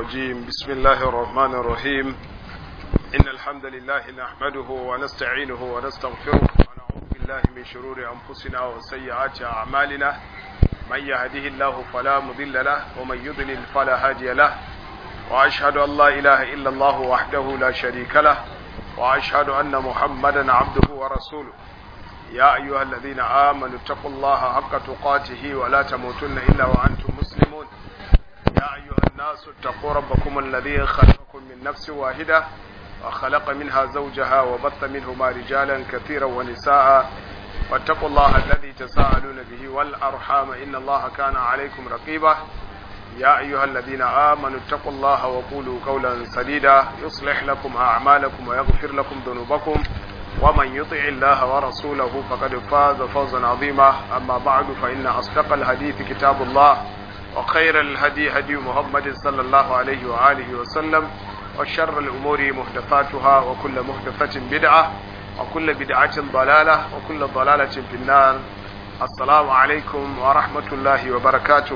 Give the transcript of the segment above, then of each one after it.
الرجيم بسم الله الرحمن الرحيم إن الحمد لله نحمده ونستعينه ونستغفره ونعوذ بالله من شرور أنفسنا وسيئات أعمالنا من يهده الله فلا مضل له ومن يضلل فلا هادي له وأشهد أن لا إله إلا الله وحده لا شريك له وأشهد أن محمدا عبده ورسوله يا أيها الذين آمنوا اتقوا الله حق تقاته ولا تموتن إلا وأنتم مسلمون يا أيها الناس اتقوا ربكم الذي خلقكم من نفس واحدة وخلق منها زوجها وبث منهما رجالا كثيرا ونساء واتقوا الله الذي تساءلون به والأرحام إن الله كان عليكم رقيبا يا أيها الذين آمنوا اتقوا الله وقولوا قولا سديدا يصلح لكم أعمالكم ويغفر لكم ذنوبكم ومن يطع الله ورسوله فقد فاز فوزا عظيما أما بعد فإن أصدق الحديث كتاب الله وخير الهدي هدي محمد صلى الله عليه وآله وسلم وشر الأمور محدثاتها وكل محدثة بدعة وكل بدعة ضلالة وكل ضلالة في النار السلام عليكم ورحمة الله وبركاته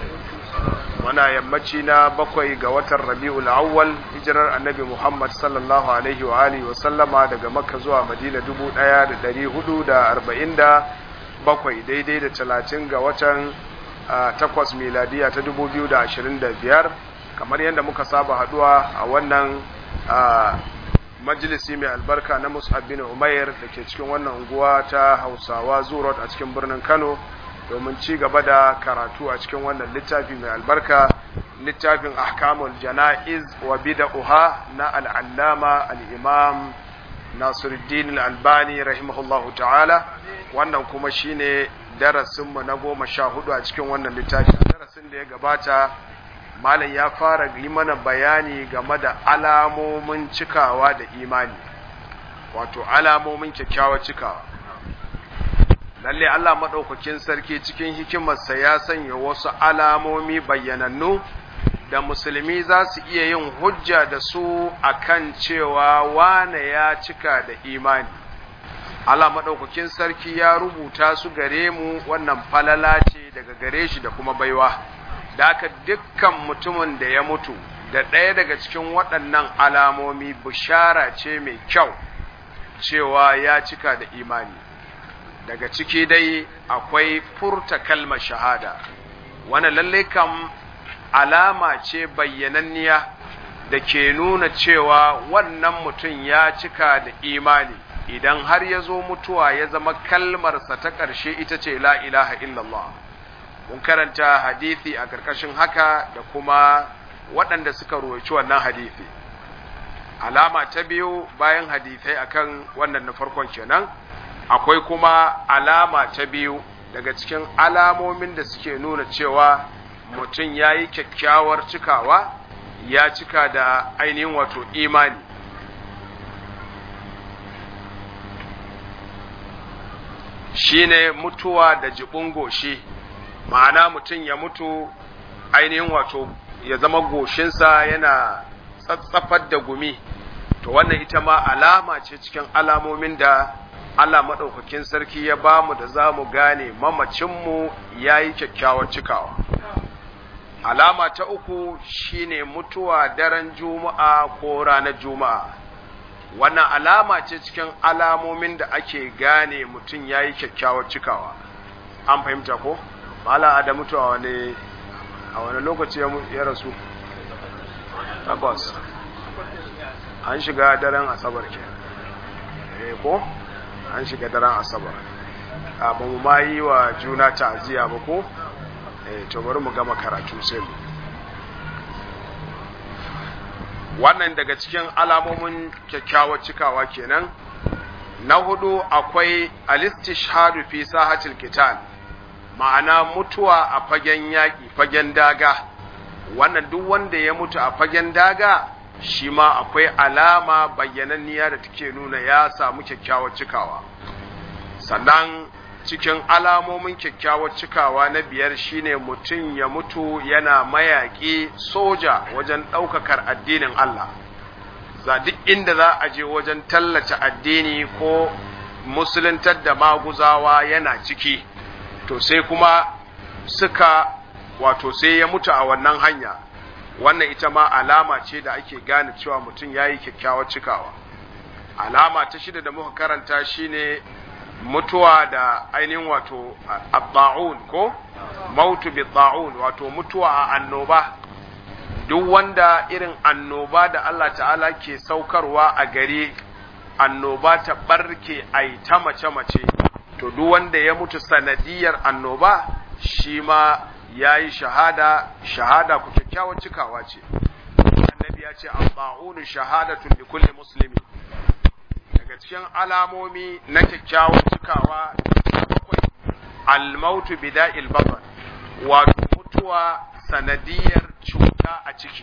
muna yammaci na bakwai ga watan rabi'ul awwal hijirar annabi muhammad sallallahu alaihi wa alihi wa sallama daga makka zuwa madina dubu ɗaya da ɗari hudu da arba'in da bakwai daidai da talatin ga watan takwas miladiya ta dubu biyu da ashirin da biyar kamar yadda muka saba haduwa a wannan majalisi mai albarka na mus'ab bin umair da ke cikin wannan unguwa ta hausawa zurot a cikin birnin kano domin ci gaba da karatu a cikin wannan littafi mai albarka littafin ahkamul jana'iz wa bid'uha na al'allama al-imam Nasiruddin al-Albani rahimahullahu ta'ala wannan kuma shine darasin mu na goma sha hudu a cikin wannan littafi darasin da ya gabata malam ya fara yi mana bayani game da alamomin cikawa da imani wato alamomin kyakkyawar cikawa lalle Allah maɗaukakin sarki cikin hikimarsa ya sanya wasu alamomi bayyanannu da musulmi za su iya yin hujja da su akan cewa wane ya cika da imani Allah maɗaukakin sarki ya rubuta su gare mu wannan falala ce daga gare shi da kuma baiwa da aka dukkan mutumin da ya mutu da ɗaya daga cikin waɗannan alamomi bishara ce mai kyau cewa ya cika da imani daga ciki dai akwai furta kalmar shahada wani lalle kam alama ce bayyananniya da ke nuna cewa wannan mutum ya cika da imani idan har ya zo mutuwa ya zama kalmarsa ta ƙarshe ita ce la ilaha illallah mun karanta hadithi a ƙarƙashin haka da kuma waɗanda suka roci wannan hadithi alama ta biyu bayan hadithai akan wannan na farkon kenan akwai kuma alama ta biyu daga cikin alamomin da suke nuna cewa mutum ya yi kyakkyawar cikawa ya cika da ainihin wato imani shine mutuwa da jibin goshi ma'ana mutum ya mutu ainihin wato ya zama goshinsa yana tsatsafar da gumi to wannan ita ma alama ce cikin alamomin da Allah maɗaukakin sarki ya ba mu da za mu gane mamacinmu ya yi kyakkyawar cikawa. Alama ta uku shine mutuwa daren Juma'a ko ranar Juma'a. Wannan alama ce cikin alamomin da ake gane mutum ya yi kyakkyawar cikawa. An fahimta ko? Mala a da mutuwa wani a wani lokaci ya rasu? Takwas. An shiga daren Asabar ke. Eh ko? an shiga daren asabar ba mu ma yi wa juna ta'aziyya ba ko eh to bari mu gama karatu sai mu wannan daga cikin alamomin kyakkyawar cikawa kenan na hudu akwai alistishhadu fi sahatil qital ma'ana mutuwa a fagen yaƙi fagen daga wannan duk wanda ya mutu a fagen daga shi ma akwai alama bayyananniya da take nuna ya samu kyakkyawar cikawa sannan cikin alamomin kyakkyawar cikawa na biyar shine mutum ya mutu yana mayaƙi soja wajen ɗaukakar addinin Allah za duk inda za a je wajen tallata addini ko musuluntar da maguzawa yana ciki to sai kuma suka wato sai ya mutu a wannan hanya wannan ita ma alama ce da ake gane cewa mutum ya yi kyakkyawar cikawa alama ta shida da muka karanta shine mutuwa da ainihin wato abba'un ko mautu bi wato mutuwa a annoba duk wanda irin annoba da Allah ta'ala ke saukarwa a gari annoba ta barke ai ta mace-mace to duk wanda ya mutu sanadiyar annoba shi ma ya yi shahada shahada ku kyakkyawar cikawa ce annabi ya ce abba'unu shahadatun li kulli muslimi daga cikin alamomi na kyakkyawar cikawa bakwai almautu bida'il baban wato mutuwa sanadiyar cuta a ciki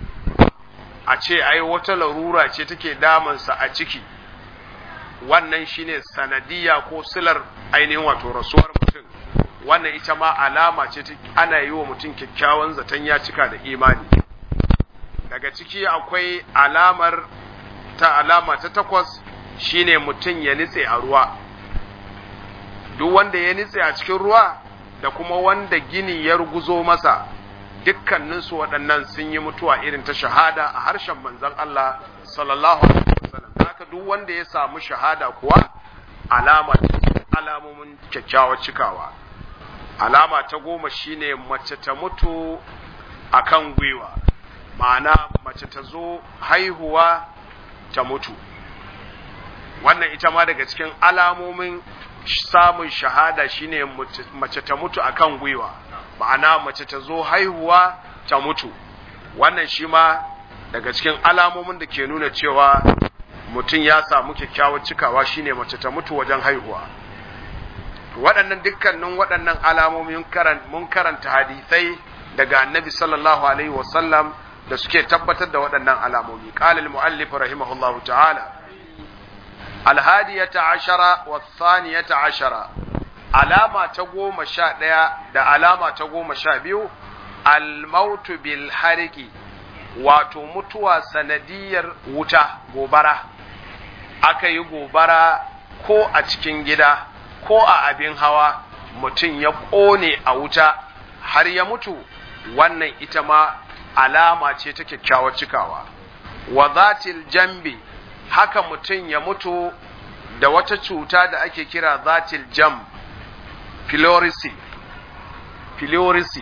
a ce ai wata larura ce take damansa a ciki wannan shine sanadiya ko silar ainihin wato rasuwar mutum wannan ita ma alama ce ana yi wa mutum kyakkyawan zaton ya cika da imani daga ciki akwai alamar ta alama ta takwas shine mutum ya nitse a ruwa duk wanda ya nitse a cikin ruwa da kuma wanda gini ya ruguzo masa dukkaninsu waɗannan sun yi mutuwa irin ta shahada a harshen manzon Allah sallallahu alaihi wasallam haka duk wanda ya samu shahada kuwa alama alamomin kyakkyawar cikawa alama ta goma shine mace ta mutu akan gwiwa ma'ana mace ta zo haihuwa ta mutu wannan ita ma daga cikin alamomin samun shahada shine mace ta mutu akan gwiwa ma'ana mace ta zo haihuwa ta mutu wannan shi ma daga cikin alamomin da ke nuna cewa mutum ya samu kyakkyawar cikawa shine mace ta mutu wajen haihuwa waɗannan dukkanin waɗannan alamomi mun karanta hadisai daga annabi sallallahu alaihi wasallam da suke tabbatar da waɗannan alamomi qala al-muallif rahimahullahu ta'ala al-hadiyata ashara wa thaniyata ashara alama ta goma sha ɗaya da alama ta goma sha biyu al-mautu bil hariki wato mutuwa sanadiyar wuta gobara aka yi gobara ko a cikin gida ko a abin hawa mutum ya ƙone a wuta har ya mutu wannan ita ma alama ce ta kyakkyawar cikawa wa zatil jambi haka mutum ya mutu da wata cuta da ake kira zatil jam filorisi filorisi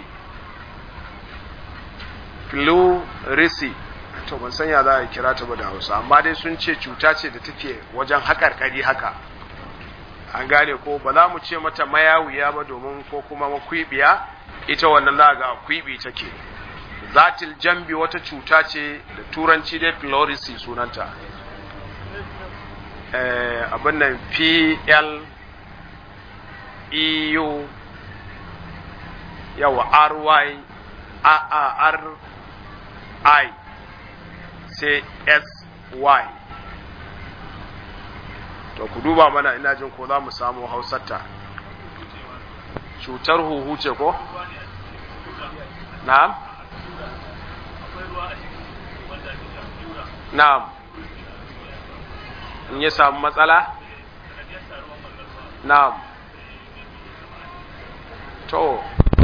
filorisi to ban san ya za a kira ta ba da hausa amma dai sun ce cuta ce da take wajen haƙarƙari haka an gane ko ba za mu ce mata mayawiya ba domin ko kuma makwibiya ita wannan za ga kwibi take zatil jambi wata cuta ce da turanci dai pleurisy sunanta eh, abin nan p l e u yawa r y a a r i sai s y to ku duba mana ina jin ko za mu samu hausarta cutar huhu ce ko? na'am? na'am in ya samu matsala? na'am to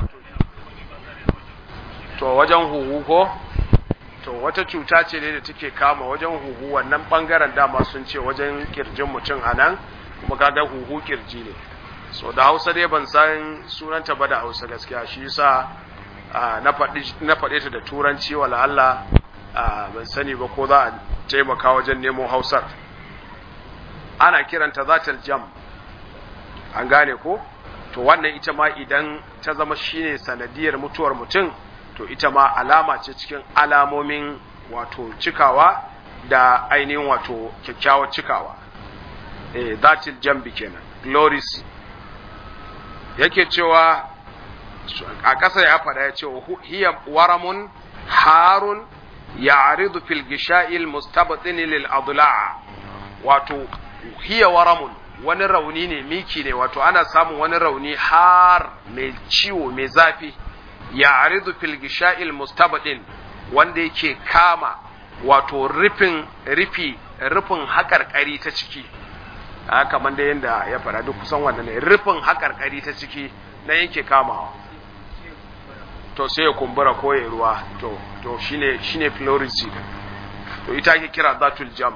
to wajen huhu ko? to wata cuta ce ne da take kama wajen huhu wannan bangaren dama sun ce wajen kirjin mutum a nan kuma kaga huhu kirji ne so da hausa dai ban san sunanta ba da hausa gaskiya shi yasa na faɗe ta da turanci wala Allah ban sani ba ko za a taimaka wajen nemo hausar ana kiranta zatal jam an gane ko to wannan ita ma idan ta zama shine sanadiyar mutuwar mutum to ita ma alama ce cikin alamomin wato cikawa da ainihin wato kyakkyawar cikawa eh zatil jambi kenan glories yake cewa a ƙasa ya faɗa ya ce hiya waramun harun ya'ridu fil gisha'il mustabatin lil adla'a wato hiya waramun wani rauni ne miki ne wato ana samun wani rauni har mai ciwo mai zafi ya aridu fil gisha'il mustabadin wanda yake kama wato rufin rufi rufin haƙarƙari ta ciki a kamar da yadda ya fara duk kusan wanda ne rufin haƙarƙari ta ciki na yake kamawa to sai ya kumbura ko ya ruwa to to shine shine pleurisy to ita ake kira zatul jam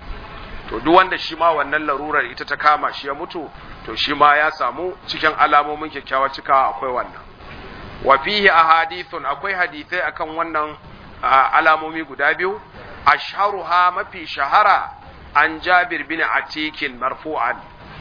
to duk wanda shi ma wannan larurar ita ta kama shi ya mutu to shi ma ya samu cikin alamomin kyakkyawa cika akwai wannan wa fihi ahadithun akwai hadithai akan wannan alamomi guda biyu ashharuha mafi shahara an Jabir bin Atik marfu'an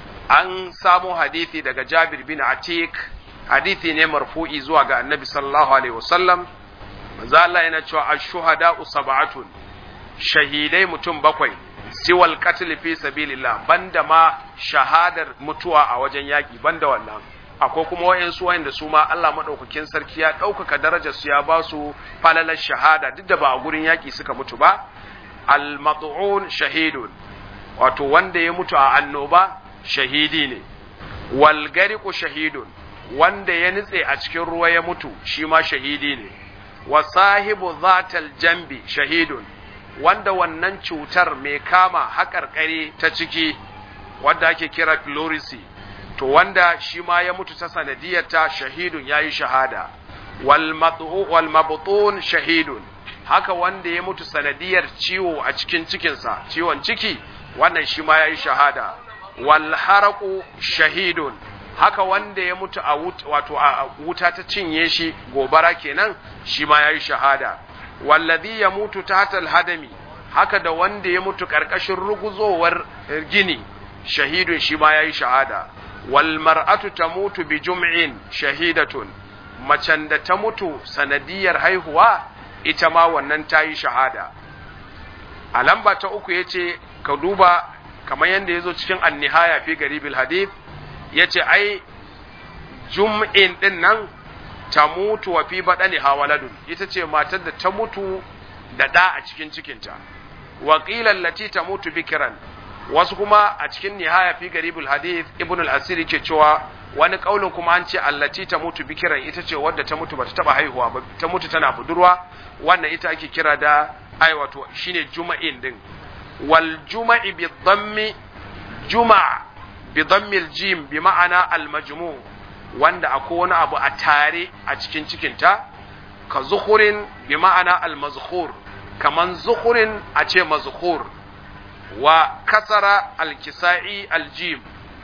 an samu hadithi daga Jabir bin Atik hadithi ne marfu'i zuwa ga Annabi sallallahu alaihi wasallam manzo Allah yana cewa ash-shuhada'u sab'atun shahidai mutum bakwai siwal qatl fi sabilillah banda ma shahadar mutuwa a wajen yaki banda wannan akwai kuma wayansu wayanda su ma Allah madaukakin sarki ya ɗaukaka darajar su ya ba su falalar shahada duk da ba a gurin yaki suka mutu ba al-mat'un shahidun wato wanda ya mutu a annoba shahidi ne wal gariqu shahidun wanda ya nitse a cikin ruwa ya mutu shi ma shahidi ne wa sahibu zatal jambi shahidun wanda wannan cutar mai kama haƙarƙari ta ciki wanda ake kira pleurisy to wanda shi ma ya mutu ta sanadiyarta shahidun yayi shahada wal mabtun shahidun haka wanda ya mutu sanadiyar ciwo a cikin cikinsa ciwon ciki wannan shi ma yayi shahada wal haraqu shahidun haka wanda ya mutu a wato a wuta ta cinye shi gobara kenan shi ma yayi shahada wallazi ya mutu tahtal hadami haka da wanda ya mutu karkashin ruguzowar gini shahidun shi ma yayi shahada wal mar'atu tamutu bi jum'in shahidatun macen da ta mutu sanadiyar haihuwa ita ma wannan ta yi shahada a lamba ta uku ya ce ka duba kamar yadda ya zo cikin annihaya fi garibil hadith ya ce ai jum'in din nan ta mutu wa fi baɗani hawaladun ita ce matar da ta mutu da ɗa a cikin cikinta waƙilan lati ta mutu bikiran wasu kuma a cikin nihaya fi garibul hadith ibn al-asiri ke cewa wani kaulin kuma an ce allati ta mutu bikiran ita ce wadda ta mutu bata taba haihuwa ba ta mutu tana budurwa wannan ita ake kira da ai wato shine juma'in din wal juma'i bi dhammi juma' bi dhammi al-jim bi ma'ana al-majmu' wanda akwai wani abu a tare a cikin cikinta ka zuhurin bi ma'ana al-mazkhur kaman zuhurin a ce mazkhur wa kasara al-kisa'i al-jim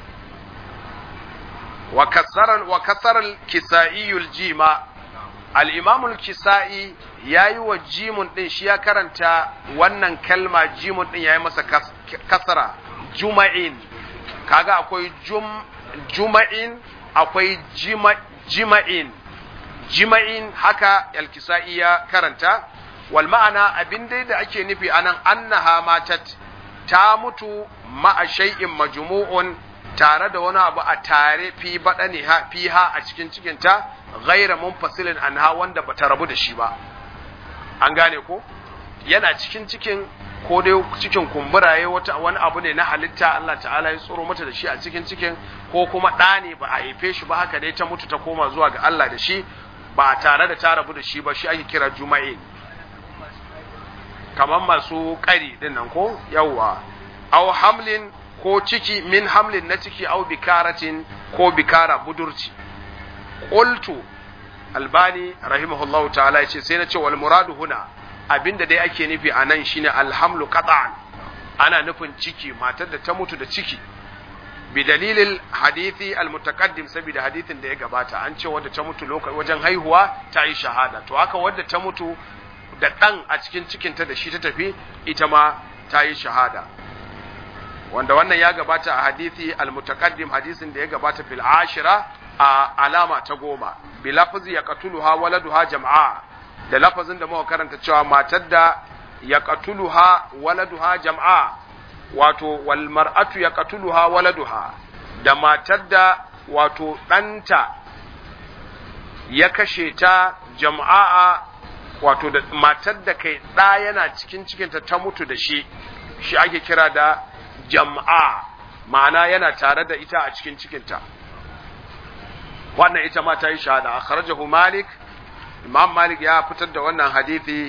wa kasara wa kasara al-kisa'i al-jima al-imam al-kisa'i yayi wa jimun din shi ya karanta wannan kalma jimun din yayi masa kasara juma'in kaga akwai jum juma'in akwai jima'in jima'in haka alkisa'i ya karanta wal ma'ana abin dai da ake nufi anan annaha matat ta mutu ma'a shay'in majmu'un tare da wani abu a tare fi badani ha fiha a cikin cikinta ghaira munfasilin anha wanda bata rabu da shi ba an gane ko yana cikin cikin ko dai cikin kumburaye wata wani abu ne na halitta Allah ta'ala ya tsoro mata da shi a cikin cikin ko kuma ɗa ne ba a haife shi ba haka dai ta mutu ta koma zuwa ga Allah da shi ba tare da ta rabu da shi ba shi ake kira juma'i kamar masu ƙari din nan ko yawwa aw hamlin ko ciki min hamlin na ciki aw bikaratin ko bikara budurci qultu albani rahimahullahu ta'ala yace sai na ce wal muradu huna abinda dai ake nufi a nan shine alhamlu qat'an ana nufin ciki matar da ta mutu da ciki bi dalilil hadithi almutaqaddim saboda hadithin da ya gabata an ce wadda ta mutu lokacin wajen haihuwa ta yi shahada to haka wadda ta mutu da dan a cikin cikinta da shi ta tafi ita ma ta yi shahada wanda wannan ya gabata a hadithi almutaqaddim hadisin da ya gabata fil ashira a alama ta goma bi lafzi yaqtuluha waladuha jam'a da lafazin da muka karanta cewa matar da ya qatuluha waladuha jam'a wato wal mar'atu ya qatuluha waladuha da matar da wato ɗanta ya kashe ta jama'a wato da matar da kai ɗa yana cikin cikinta ta mutu da shi shi ake kira da jama'a ma'ana yana tare da ita a cikin cikinta wannan ita ma ta yi shahada akhrajahu malik imam malik ya fitar da wannan hadithi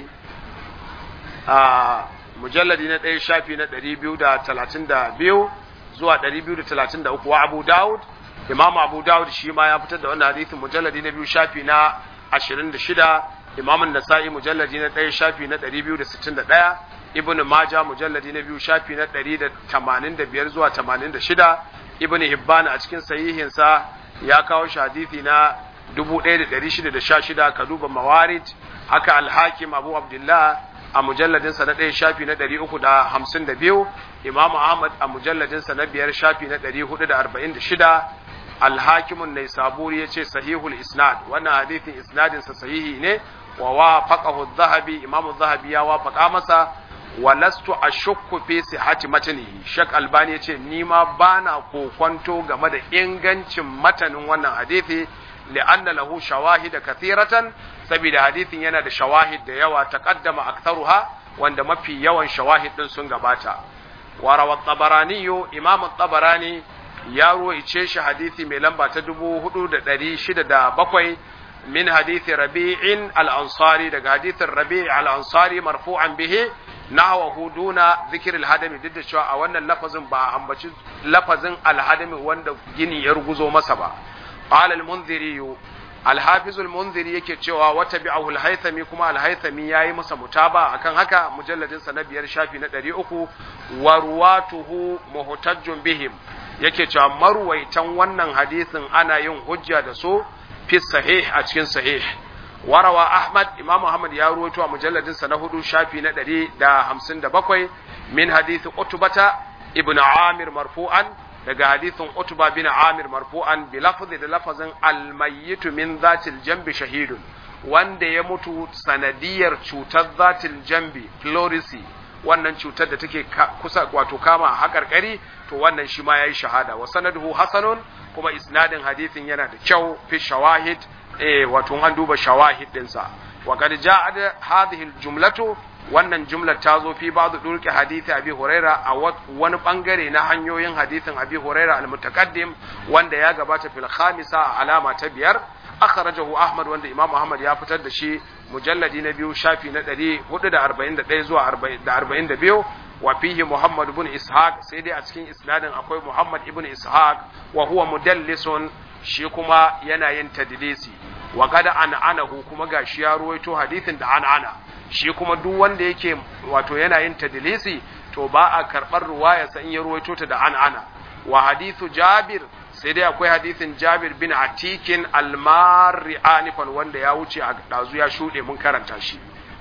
a mujalladi na ɗaya shafi na ɗari biyu da talatin da biyu zuwa ɗari biyu da talatin da uku wa abu dawud imam abu dawud shi ma ya fitar da wannan hadithin mujalladi na biyu shafi na 26 imam an-nasa'i mujalladi na 1 shafi na 261 ibn majah mujalladi na 2 shafi na 185 zuwa 86 ibn hibban a cikin sahihinsa ya kawo shi hadisi na 1616 ka duba mawarid haka al-hakim abu abdullah a mujalladinsa na ɗaya shafi na ɗari uku da hamsin da biyu imam ahmad a mujalladinsa na biyar shafi na ɗari hudu da arba'in da shida alhakimun nai saburi ya ce sahihul isnad wannan hadithin isnadinsa sahihi ne wa wafaqahu zahabi imamu zahabi ya wafaqa masa wa lastu ashukku fi sihhati matnihi shak albani ya ce ni ma bana kokonto game da ingancin matanin wannan hadithi li'anna lahu shawahid kathiratan saboda hadithin yana da shawahid da yawa taqaddama aktharuha wanda mafi yawan shawahid din sun gabata wa rawa tabarani imam tabarani ya ruwaice shi hadithi mai lamba ta 4607 min hadithi rabi'in al-ansari daga hadithin rabi' al-ansari marfu'an bihi nahwahu duna zikr al-hadami duk da cewa a wannan lafazin ba a ambaci lafazin al-hadami wanda gini ya ruguzo masa ba qala al-munziri al-hafiz al-munziri yake cewa wata bi'ahu al-haythami kuma al-haythami yayi masa mutaba akan haka mujalladin sa na biyar shafi na 300 wa ruwatuhu muhtajjun bihim yake cewa marwaitan wannan hadisin ana yin hujja da su fi sahih a cikin sahih warawa ahmad imam ahmad ya ruwaito a mujalladin sa na hudu shafi na 157 min hadisi utbata ibn amir marfu'an daga hadithin utba bin amir marfu'an bi lafzi da lafazin almayyitu min zatil jambi shahidun wanda ya mutu sanadiyar cutar zatil jambi pleurisy wannan cutar da take kusa wato kama haƙarƙari to wannan shi ma yayi shahada wa sanaduhu hasanun kuma isnadin hadithin yana da kyau fi shawahid eh wato an duba shawahid dinsa wa qad ja'a hadhihi aljumlatu wannan jumlar ta zo fi ba'd durki hadisi abi huraira a wani bangare na hanyoyin hadisin abi huraira al-mutaqaddim wanda ya gabata fil khamisa a alama ta biyar akhrajahu ahmad wanda imam ahmad ya fitar da shi mujalladi na biyu shafi na 441 zuwa 42 wa fihi muhammad ibn ishaq sai dai a cikin isnadin akwai muhammad ibn ishaq wa huwa mudallisun shi kuma yana yin tadlisi wa kada an'anahu kuma gashi ya ruwaito hadisin da an'ana shi kuma duk wanda yake wato yana yin tadlisi to ba a karɓar ruwayarsa in ya ruwaito ta da an'ana wa hadithu jabir sai dai akwai hadithin jabir bin atikin almari anifan wanda ya wuce a ɗazu ya shuɗe mun karanta shi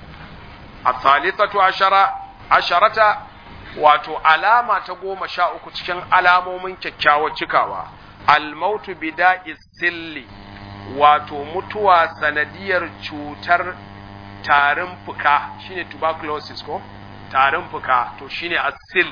a thalithatu ashara asharata wato alama ta goma sha uku cikin alamomin kyakkyawar cikawa almautu bida'i silli wato mutuwa sanadiyar cutar tarin fuka shine tuberculosis ko tarin fuka to shine asil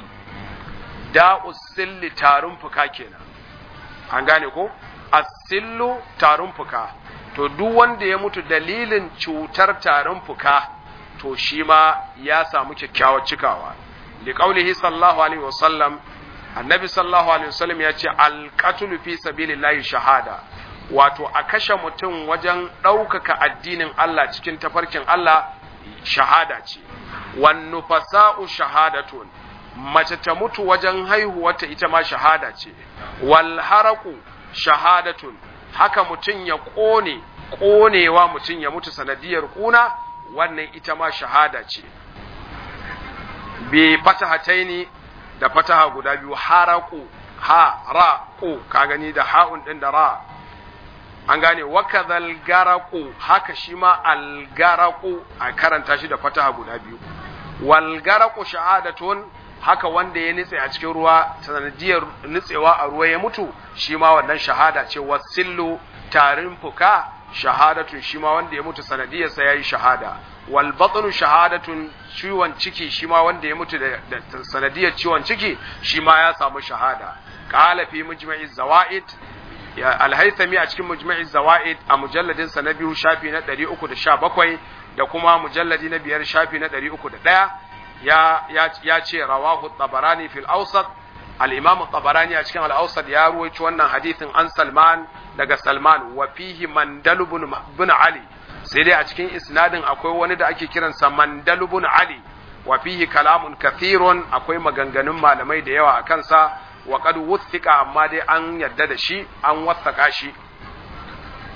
da'us silli tarin fuka kenan an gane ko asillu tarin fuka to duk wanda ya mutu dalilin cutar tarin fuka to shi ma ya samu kyakkyawar cikawa liqaulihi sallallahu alaihi wasallam annabi sallallahu alaihi wasallam ya ce alqatlu fi sabilillahi shahada wato a kashe mutum wajen ɗaukaka addinin Allah cikin tafarkin Allah shahada ce wannu fasa'u shahadatun mace ta mutu wajen haihuwata ita ma shahada ce wal haraku shahadatun haka mutum ya ƙone ƙonewa mutum ya mutu sanadiyar ƙuna wannan ita ma shahada ce bi fatahataini da fataha guda biyu haraku ha ra ku ka gani da ha'un din da ra an gane wakadhal garaku haka shi ma algaraku a karanta shi da fataha guda biyu wal garaku shahadatun haka wanda ya nitse a cikin ruwa sanadiyar nitsewa a ruwa ya mutu shi ma wannan shahada ce wasillu tarin fuka shahadatun shi ma wanda ya mutu sanadiyar sa yayi shahada wal batnu shahadatun ciwon ciki shi ma wanda ya mutu da sanadiyar ciwon ciki shi ma ya samu shahada qala fi mujma'iz zawaid alhaithami a cikin mujma'iz zawaid a mujalladin sa na biyu shafi na 317 da kuma mujalladi na biyar shafi na 301 ya ya ce rawahu tabarani fil awsat al-imam tabarani a cikin al-awsat ya ruwaito wannan hadithin an salman daga salman wa fihi mandal ibn ali sai dai a cikin isnadin akwai wani da ake kiransa mandal ibn ali wa fihi kalamun kathirun akwai maganganun malamai da yawa a kansa wa qad wuthiqa amma dai an yadda da shi an wathaka shi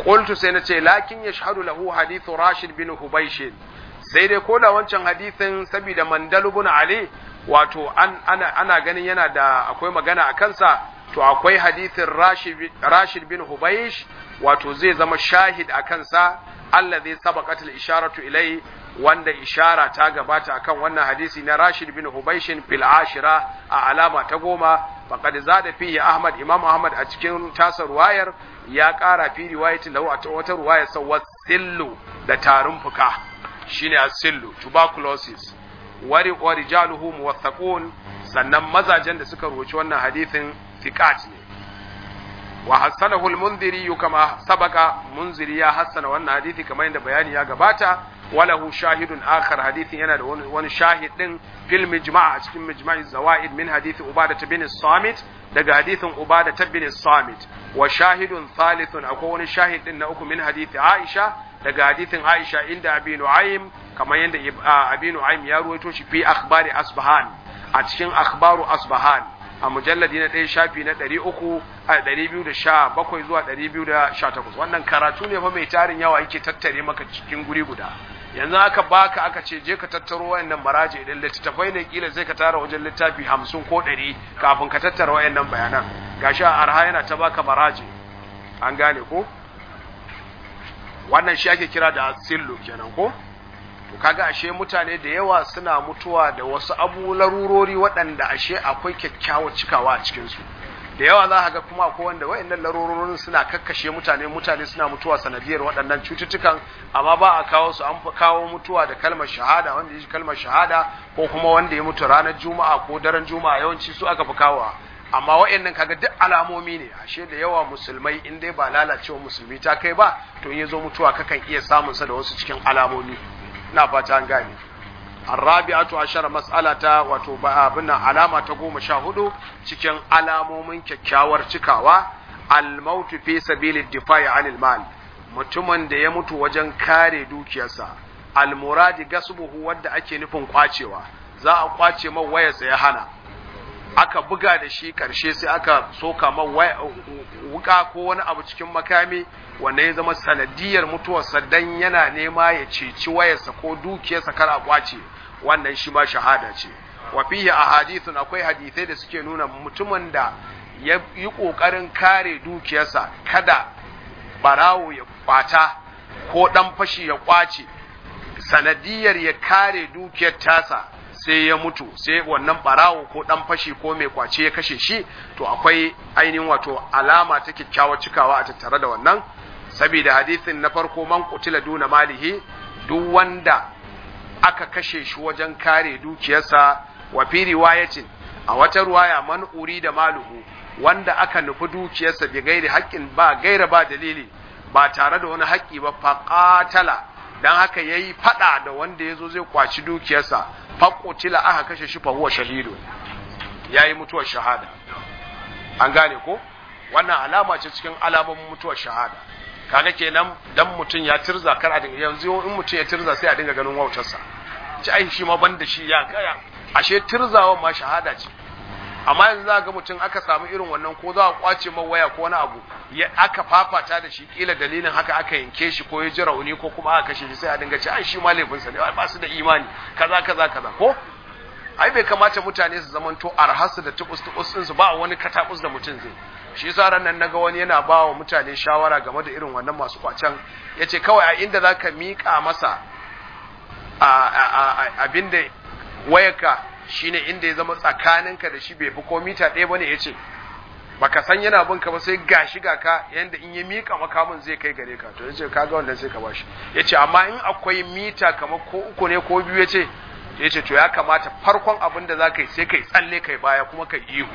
qultu sai nace lakin yashhadu lahu hadithu rashid bin hubaysh sai dai ko da wancan hadithin saboda mandal ibn ali wato an ana, ana ganin yana da akwai magana a kansa to akwai hadithin rashid, rashid bin hubaysh wato zai zama shahid a kansa allazi sabaqat al-isharatu ilai wanda ishara ta gabata akan wannan hadisi na Rashid bin Hubayshin fil ashira a alama ta goma faqad zada fihi Ahmad Imam Ahmad a cikin tasa ruwayar ya ƙara fi riwayatin lahu a wata ruwaya sawa sillu da tarin fuka shine as-sillu tuberculosis wari wa rijaluhu muwaththaqun sannan mazajen da suka rubuci wannan hadisin thiqat ne wa hassanahu al-munziri kama sabaka munziri ya hassana wannan hadisi kamar yadda bayani ya gabata walahu shahidun akhar hadisin yana da wani shahid din fil mijma' a cikin mijma'i zawaid min hadisi ubada bin samit daga hadisin ubada bin samit wa shahidun thalithun akwai wani shahid din na uku min hadisi aisha daga hadisin aisha inda abi nu'aym kamar yadda abi nu'aym ya ruwaito shi fi akhbari asbahan a cikin akhbaru asbahan a mujalladi na ɗaya shafi na ɗari uku a ɗari biyu da sha bakwai zuwa ɗari biyu da sha takwas wannan karatu ne fa mai tarin yawa yake tattare maka cikin guri guda yanzu aka baka aka ce je ka tattaro wayannan maraje idan littattafai ne kila sai ka tara wajen littafi hamsin ko ɗari kafin ka tattara wayannan bayanan gashi a arha yana ta baka maraje an gane ko wannan shi ake kira da sillo kenan ko to kaga ashe mutane da yawa suna mutuwa da wasu abu larurori waɗanda ashe akwai kyakkyawar cikawa a cikinsu da yawa za ka ga kuma akwai wanda waɗannan larurorin suna kakkashe mutane mutane suna mutuwa sanadiyar waɗannan cututtukan amma ba a kawo su an fi kawo mutuwa da kalmar shahada wanda ya kalmar shahada ko kuma wanda ya mutu ranar juma'a ko daren juma'a yawanci su aka fi kawo amma waɗannan kaga duk alamomi ne ashe da yawa musulmai in dai ba lalacewa musulmi ta kai ba to in ya zo mutuwa kakan iya samun sa da wasu cikin alamomi ina fata an gane arrabi'atu ashara mas'alata wato abin alama ta goma sha hudu cikin alamomin kyakkyawar cikawa al-maut fi sabili difa'i anil mal mutumin da ya mutu wajen kare dukiyarsa al-muradi gasbuhu wanda ake nufin kwacewa za a kwace man wayarsa ya hana aka buga da shi karshe sai aka soka man wuka ko wani abu cikin makami wanda ya zama sanadiyar mutuwarsa dan yana nema ya ceci wayarsa ko dukiyarsa kar a kwace wannan shi ma shahada ce wa fihi ahadithun akwai hadisai da suke nuna mutumin da ya yi kokarin kare dukiyarsa kada barawo ya kwata ko dan fashi ya kwace sanadiyar ya kare dukiyar tasa sai ya mutu sai wannan barawo ko dan fashi ko mai kwace ya kashe shi to akwai ainihin wato alama ta kyakkyawar cikawa a tattare da wannan saboda hadisin na farko man kutila duna malihi duk wanda aka kashe shi wajen kare dukiyarsa wa fi riwayatin a wata ruwaya man uri da maluhu wanda aka nufi dukiyarsa bi gairi haƙƙin ba gaira ba dalili ba tare da wani haƙƙi ba faqatala dan haka yayi fada da wanda yazo zai kwaci dukiyarsa faqutila aka kashe shi fa huwa shahidu yayi mutuwar shahada an gane ko wannan alama ce cikin alamomin mutuwar shahada kaga kenan dan mutum ya tirza kar a dinga yanzu in mutum ya tirza sai a dinga ganin wautarsa ci ai shi ma ban da shi ya kaya ashe tirzawan ma shahada ce amma yanzu za ga mutum aka samu irin wannan ko za a kwace man waya ko wani abu ya aka fafata da shi kila dalilin haka aka yanke shi ko ya ji rauni ko kuma aka kashe shi sai a dinga ci ai shi ma laifinsa ne ba su da imani kaza kaza kaza ko ai bai kamata mutane su zamanto arhasu da tubus tubus su ba wani katabus da mutum zai shi yasa ran nan naga wani yana ba wa mutane shawara game da irin wannan masu kwacen yace kawai a inda zaka mika masa a abinda wayarka shine inda ya zama tsakaninka da shi bai fi ko mita ɗaya bane yace baka san yana bin ka ba sai gashi ga ka yanda in ya mika makamin zai kai gare ka to yace kaga wannan sai ka bashi yace amma in akwai mita kamar ko uku ne ko biyu yace yace to ya kamata farkon abin da zaka yi sai kai tsalle kai baya kuma kai ihu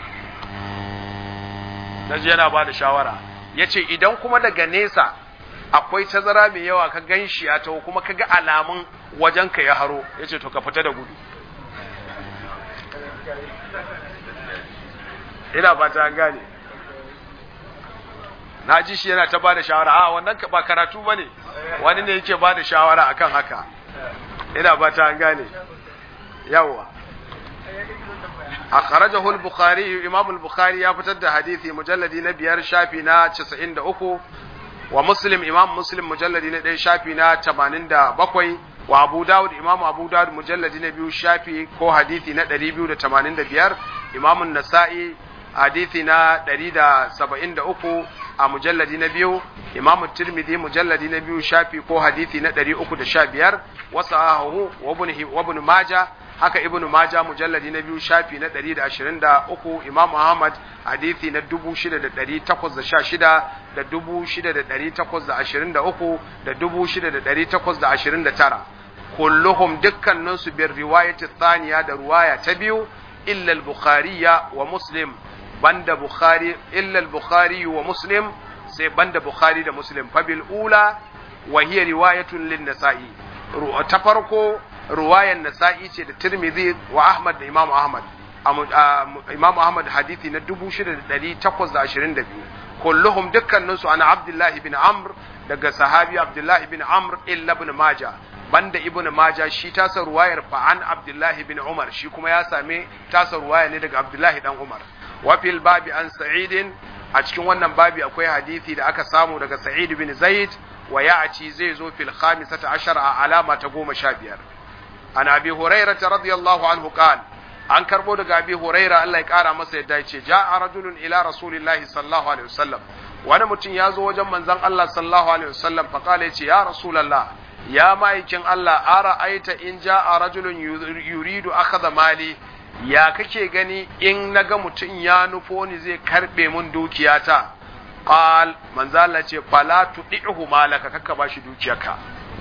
naji yana ba da shawara yace idan kuma daga nesa akwai tazara mai yawa ka gan shi ya taho kuma ka ga alamun wajen ka ya haro yace to ka fita da gudu ina fata an gane na ji shi yana ta ba da shawara a wannan ba karatu ba ne wani ne yake ba da shawara akan haka ina fata an gane yawwa akhrajahu al-bukhari imam al-bukhari ya fitar da hadisi mujalladi na biyar shafi na 93 wa muslim imam muslim mujalladi na ɗaya shafi na 87 wa abu dawud imam abu dawud mujalladi na biyu shafi ko hadithi na 285 imam nasa'i hadithi na 173 a mujalladi na biyu imam tirmidhi mujalladi na biyu shafi ko hadithi na 315 wasu ahu wa ibn maja haka ibn maja mujalladi na biyu shafi na 123 imam ahmad hadithi na 6816 da 6823 da 6829 kulluhum dukkaninsu bin riwayati thaniya da ruwaya ta biyu illa al-bukhariya wa muslim banda bukhari illa al-bukhari wa muslim sai banda bukhari da muslim fa bil ula wa hiya riwayatun lin nasa'i ta farko ruwayan nasa'i ce da tirmidhi wa ahmad da imam ahmad imam ahmad hadithi na 6822 kulluhum dukkaninsu ana abdullahi bin amr daga sahabi abdullahi bin amr illa ibn maja banda ibn maja shi tasa ruwayar fa an abdullahi bin umar shi kuma ya same tasa ruwaya ne daga abdullahi dan umar wa fil babi an sa'idin a cikin wannan babi akwai hadithi da aka samu daga sa'id bin zaid wa ya'ci zai zo fil khamisata ashara a alama ta goma sha biyar an abi hurairah radiyallahu anhu qala an karbo daga abi huraira Allah ya kara masa yadda ya ce ja'a rajulun ila rasulillahi sallallahu alaihi wasallam wani mutum ya zo wajen manzon Allah sallallahu alaihi wasallam fa kala yace ya rasulullah ya ma'aikin Allah ara aita in ja'a rajulun yuridu akhadha mali ya kake gani in naga mutum ya nufo ni zai karbe mun dukiyata qal manzo Allah ce fala tudihu malaka kakka bashi dukiyarka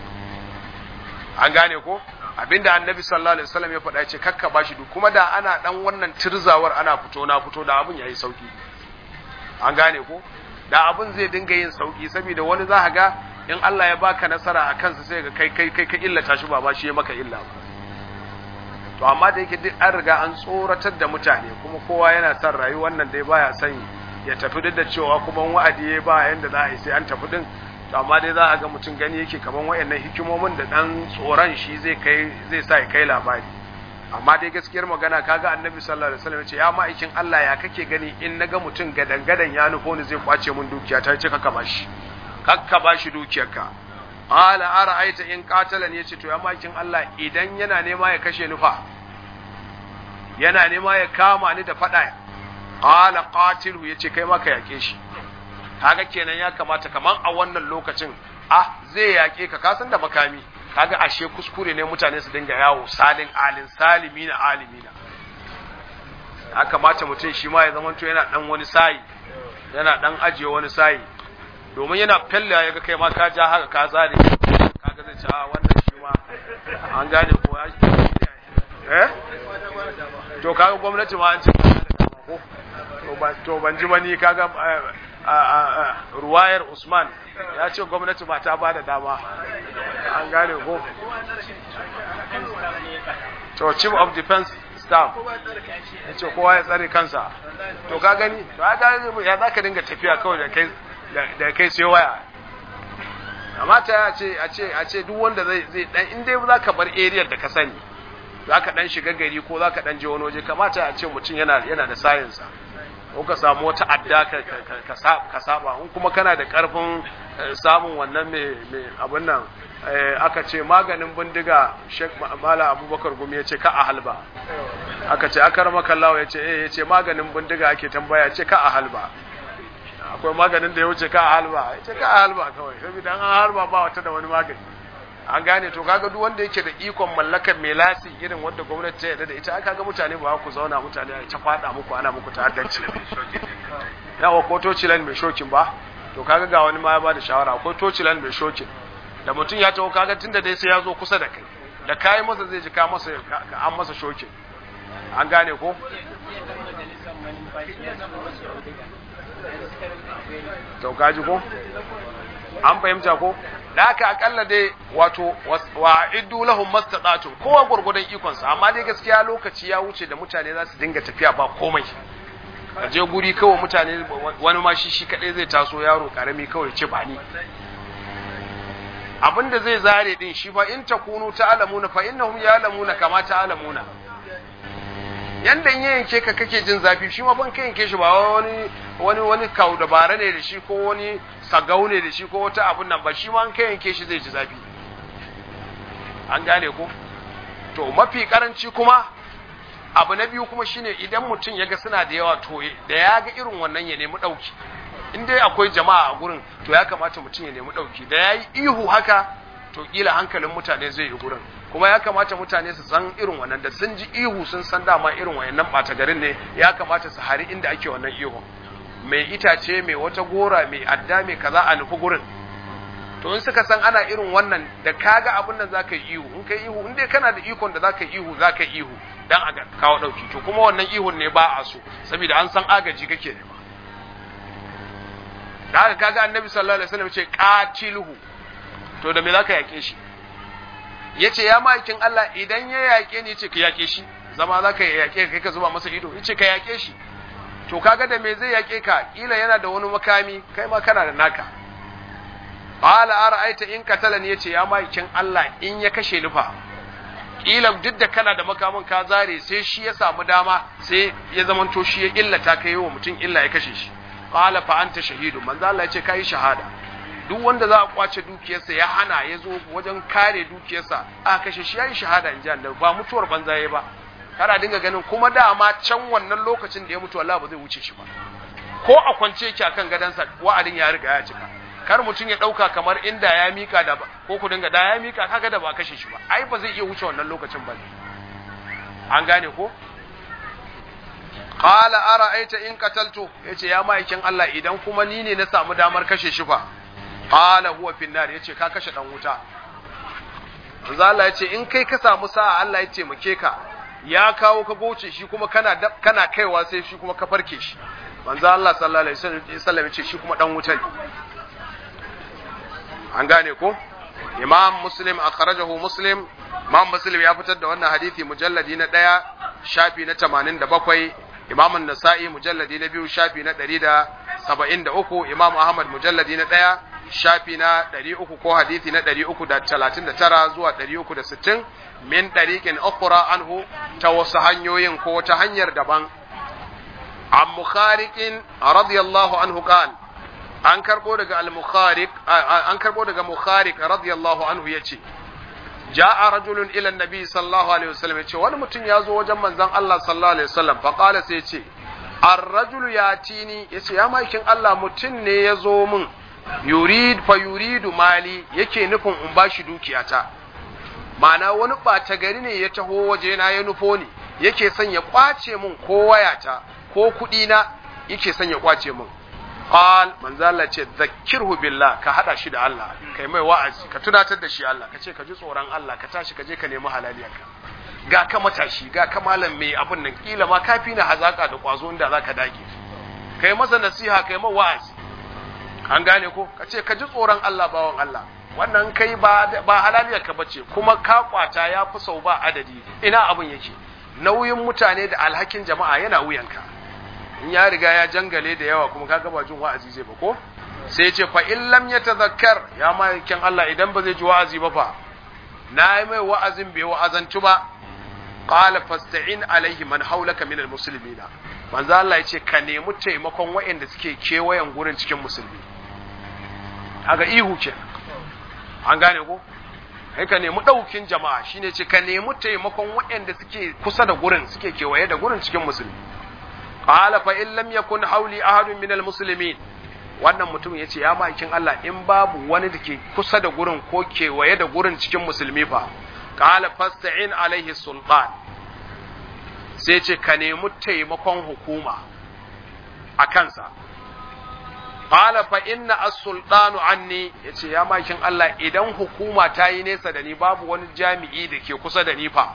an gane ko abinda annabi sallallahu alaihi wasallam ya faɗa ce kakka bashi duk kuma da ana dan wannan tirzawar ana fito na fito da abun yayi sauki an gane ko da abun zai dinga yin sauki saboda wani za ga in Allah ya baka nasara a kansa sai ga kai kai kai ka illata shi ba ba shi ya maka illa ba to amma da yake duk an riga an tsoratar da mutane kuma kowa yana son rayuwar nan dai baya son ya tafi duk da cewa kuma wa'adi ya ba yanda za a yi sai an tafi din to amma dai za a ga mutum gani yake kaman wayannan hikimomin da dan tsoron shi zai kai zai sa ya kai labari amma dai gaskiyar magana kaga annabi sallallahu alaihi wasallam ce ya ma'aikin Allah ya kake gani in naga mutum gadan gadan ya nufo ni zai kwace mun dukiya ta ce kaka bashi kakka bashi dukiyarka ala ara'aita in qatala ne yace to ya ma'aikin Allah idan yana nema ya kashe ni fa yana nema ya kama ni da fada ala qatilhu yace kai ma ka yake shi kaga kenan ya kamata kaman a wannan lokacin ah zai yaƙe ka kasan da makami kaga ashe kuskure ne mutane su dinga yawo salin alin salimina alimina ya kamata mutum shi ma ya zama to yana dan wani sayi yana dan ajiye wani sayi domin yana felle ya ga kai ma ka ja haka ka zare kaga zai ce a wannan shi ma an gane ko ya eh to kaga gwamnati ma an ce to ban ji mani kaga ruwayar Usman ya ce gwamnati ba ta ba da dama an gane ko to chief of defense staff ya ce kowa ya tsare kansa to ka gani to ya za ka dinga tafiya kawai da kai da kai sai waya kamata ya ce a ce a ce duk wanda zai zai dan in dai za ka bar area da ka sani za ka dan shiga gari ko za ka dan je wani waje kamata a ce mutum yana yana da science ko ka samu wata adda ka saba in kuma kana da karfin samun wannan mai abin nan aka ce maganin bindiga Sheikh Mala Abubakar Gumi ya ce ka a halba aka ce aka rama kallawa ya ce eh ya ce maganin bindiga ake tambaya ya ce ka a halba akwai maganin da ya wuce ka a halba ya ce ka a halba kawai saboda an halba ba wata da wani magani an gane to kaga duk wanda yake da ikon mallakar mai lasi irin wanda gwamnati ta yarda da ita aka ga mutane ba ku zauna mutane a ta fada muku ana muku ta'addanci yawa ko tocilan mai shokin ba to kaga ga wani ma ya bada shawara ko tocilan mai shokin da mutum ya taho kaga tunda dai sai ya zo kusa da kai da kayi masa zai ji ka masa an masa shokin an gane ko to kaji ko an fahimta ko da haka akalla dai wato wa iddu lahum mastata'tum kowa gurgudan ikon sa amma dai gaskiya lokaci ya wuce da mutane za su dinga tafiya ba komai a je guri kawai mutane wani ma shi shi kadai zai taso yaro karami kawai ce ba ni abinda zai zare din shi fa in takunu ta'lamuna fa innahum ya'lamuna kama ta'lamuna yanda in ya yanke ka kake jin zafi shi ma ban ka yanke shi ba wani wani wani kau dabara ne da shi ko wani sagau ne da shi ko wata abun nan ba shi ma an ka yanke shi zai ji zafi an gane ko to mafi karanci kuma abu na biyu kuma shine idan mutum ya ga suna da yawa to da ya ga irin wannan ya nemi ɗauki in dai akwai jama'a a gurin to ya kamata mutum ya nemi ɗauki da ya yi ihu haka to kila hankalin mutane zai yi gurin kuma ya kamata mutane su san irin wannan da sun ji ihu sun san dama irin wayannan ɓata garin ne ya kamata su hari inda ake wannan ihu mai itace mai wata gora mai adda mai kaza a nufi gurin to in suka san ana irin wannan da kaga abin nan zaka yi ihu in kai ihu in dai kana da ikon da zaka yi ihu zaka yi ihu dan a kawo dauki to kuma wannan ihun ne ba a so saboda an san agaji kake nema da haka kaga annabi sallallahu alaihi wasallam ce qatiluhu to da me zaka yake shi yace ya ma'aikin Allah idan ya yake ni yace ka yake shi zama zaka yake kai ka zuba masa ido yace ka yake shi to kaga da me zai yake ka kila yana da wani makami kai ma kana da naka qala ara'aita in qatalani yace ya ma'aikin Allah in ya kashe ni fa kila duk da kana da makamin ka zare sai shi ya samu dama sai ya zamanto shi ya illata kai wa mutum illa ya kashe shi qala fa anta shahidu manzo Allah yace kai shahada duk wanda za a kwace dukiyarsa ya hana ya zo wajen kare dukiyarsa a kashe shi yayi shahada in ji Allah ba mutuwar banza yayi ba kana dinga ganin kuma dama can wannan lokacin da ya mutu Allah ba zai wuce shi ba ko a kwance yake akan gadansa wa'adin ya riga ya cika kar mutum ya dauka kamar inda ya mika da ko ku dinga da ya mika kaga da ba kashe shi ba ai ba zai iya wuce wannan lokacin ba an gane ko qala ara'aita in qataltu yace ya ma'aikin Allah idan kuma ni ne na samu damar kashe shi fa qala huwa fin nar yace ka kashe dan wuta manzo Allah yace in kai ka samu sa'a Allah ya taimake ka ya kawo ka goce shi kuma kana kana kaiwa sai shi kuma ka farke shi manzo Allah sallallahu alaihi wasallam yace shi kuma dan wuta ne an gane ko imam muslim akhrajahu muslim imam muslim ya fitar da wannan hadisi mujalladi na daya shafi na 87 imam an-nasa'i mujalladi na biyu shafi na 173 imam ahmad mujalladi na daya shafi na 300 ko hadisi na 339 zuwa 360 min dariqin ukhra anhu ta wasu hanyoyin ko ta hanyar daban an mukhariqin radiyallahu anhu qala an karbo daga al-mukhariq an karbo daga mukhariq radiyallahu anhu yace ja'a rajulun ila an-nabi sallallahu alaihi wasallam yace wani mutum ya zo wajen manzon Allah sallallahu alaihi wasallam fa qala sai yace ar-rajulu yatini yace ya makin Allah mutum ne ya zo min yurid fa yuridu mali yake nufin in bashi dukiyata ma'ana wani ɓata gari ne ya taho waje na ya nufo ni yake son ya kwace min ko wayata ko kuɗi na yake son ya kwace min qal manzo Allah ce zakkirhu billah ka hada shi da Allah kai mai wa'azi ka tunatar da shi Allah ka ce ka ji tsoron Allah ka tashi ka je ka nemi halaliyarka ga ka matashi ga ka malam mai abun nan kila ma kafi na hazaka da kwazo inda zaka dage kai masa nasiha kai mai wa'azi an gane ko ka ce ka ji tsoron Allah bawan Allah wannan kai ba ba halaliyarka bace kuma ka kwata ya fi sau ba adadi ina abun yake nauyin mutane da alhakin jama'a yana wuyanka in ya riga ya jangale da yawa kuma kaga ba jin wa'azi zai ba ko sai ya ce fa in lam yatazakkar ya malikin Allah idan ba zai ji wa'azi ba fa na yi mai wa'azin bai wa'azantu ba qala fasta'in alaihi man haulaka min almuslimina manzo Allah ya ce ka nemi taimakon waɗanda suke kewayen gurin cikin musulmi kaga ihu ke an gane ko kai ka nemi ɗaukin jama'a shine ce ka nemi taimakon waɗanda suke kusa da gurin suke kewaye da gurin cikin musulmi qala fa in lam yakun hawli ahadun min almuslimin wannan mutum yace ya makin Allah in babu wani da ke kusa da gurin ko kewaye da gurin cikin musulmi fa qala fasta'in alaihi sultan sai ce ka nemi taimakon hukuma a kansa qala fa inna as-sultanu anni yace ya makin Allah idan hukuma ta yi nesa da ni babu wani jami'i da ke kusa da ni fa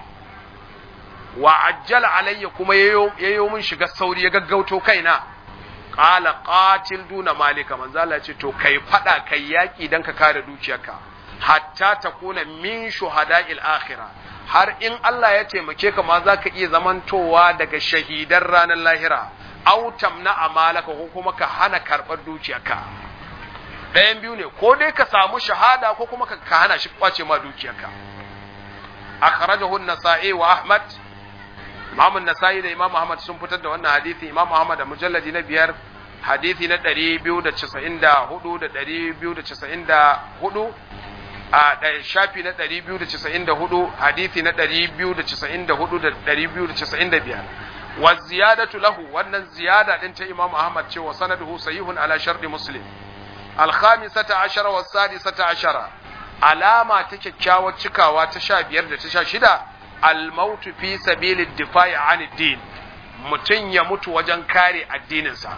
wa ajjala alayya kuma yayo mun shiga sauri ya gaggauto kaina qala qatil duna malika manzo Allah ce to kai fada kai yaki dan ka kare dukiyarka hatta takuna min shuhada'il akhirah har in Allah ya taimake ka ma zaka iya zamantowa daga shahidan ranar lahira aw tamna amalaka ko kuma ka hana karbar dukiyarka ɗayan biyu ne ko dai ka samu shahada ko kuma ka hana shi kwace ma dukiyarka akhrajahu an-nasa'i wa ahmad Imam Nasa'i da Imam Ahmad sun fitar da wannan hadisi Imam Ahmad da mujalladi na biyar hadisi na 294 da 294 a shafi na 294 hadisi na 294 da 295 wa ziyadatu lahu wannan ziyada din ta Imam Ahmad cewa sanaduhu sahihun ala sharti Muslim al-khamisata ashara wa sadisata ashara alama ta kyakkyawar cikawa ta 15 da ta 16 al-maut fi sabilid difa'i 'anid din mutun ya mutu wajen kare addininsa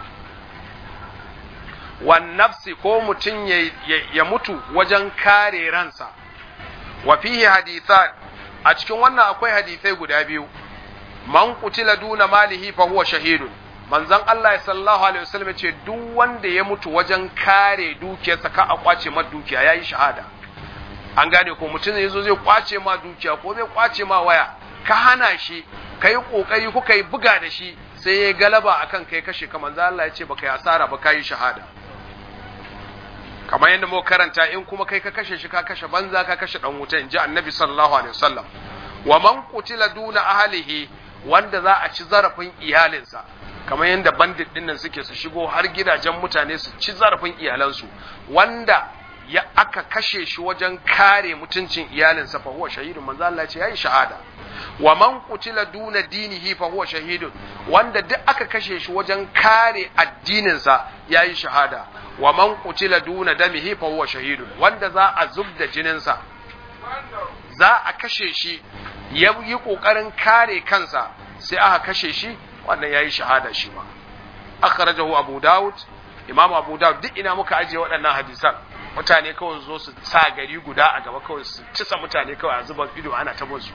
wan nafsi ko mutum ya, ya, mutu wajen kare ransa wa fihi hadithan a cikin wannan akwai hadisai guda biyu man qutila duna malihi fa huwa shahidun manzon Allah sallallahu alaihi wasallam ce duk wanda ya mutu wajen kare dukiyarsa ka a kwace ma dukiya yayi shahada an gane ko mutum ne yazo zai kwace ma dukiya ko zai kwace ma waya ka hana shi kai kokari kuka yi buga da shi sai ya galaba akan kai kashe ka manzon Allah ya ce baka yi asara ba kai shahada kamar yadda muka karanta in kuma kai ka kashe shi ka kashe banza ka kashe dan wuta inji annabi sallallahu alaihi wasallam wa man qutila duna ahlihi wanda za a ci zarafin iyalinsa kamar yadda bandit dinnan suke su shigo har gidajen mutane su ci zarafin iyalansu wanda ya aka kashe shi wajen kare mutuncin iyalinsa fa huwa shahidun manzo Allah ya ce yayi shahada wa man qutila duna dinihi fa huwa shahidun wanda duk aka kashe shi wajen kare addininsa yayi shahada wa man qutila duna damihi fa huwa shahidun wanda za a zubda jininsa za a kashe shi ya yi kokarin kare kansa sai aka kashe shi wannan yayi shahada shi ma akhrajahu abu daud imam abu daud duk ina muka ajiye waɗannan hadisan mutane kawai zo su sa gari guda a gaba kawai su cisa mutane kawai a zuba ido ana ta su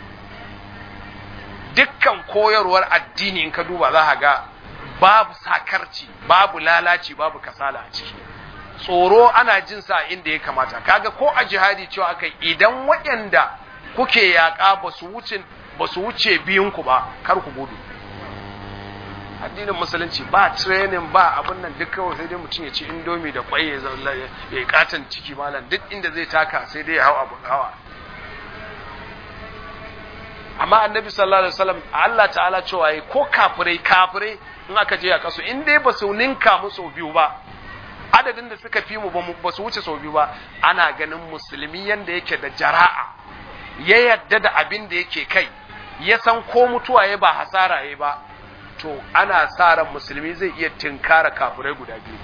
dukkan koyarwar addini in ka duba za ka ga babu sakarci babu lalaci babu kasala a ciki tsoro ana jin sa inda ya kamata kaga ko a jihadi cewa aka idan waɗanda kuke yaƙa ba su wuce ba su wuce biyun ku ba kar ku gudu addinin musulunci ba training ba abin nan duk kawai sai dai mutum ya ci indomi da kwai ya ya katan ciki malam duk inda zai taka sai dai ya hau abu hawa amma annabi sallallahu alaihi wasallam Allah ta'ala cewa yi ko kafirai kafirai in aka je a kasu in dai ba su ninka mu sau biyu ba adadin da suka fi mu ba su wuce sau biyu ba ana ganin musulmi yanda yake da jara'a ya yadda da abin da yake kai ya san ko mutuwa ya ba hasara ya ba to ana sa ran musulmi zai iya tinkara kafirai guda biyu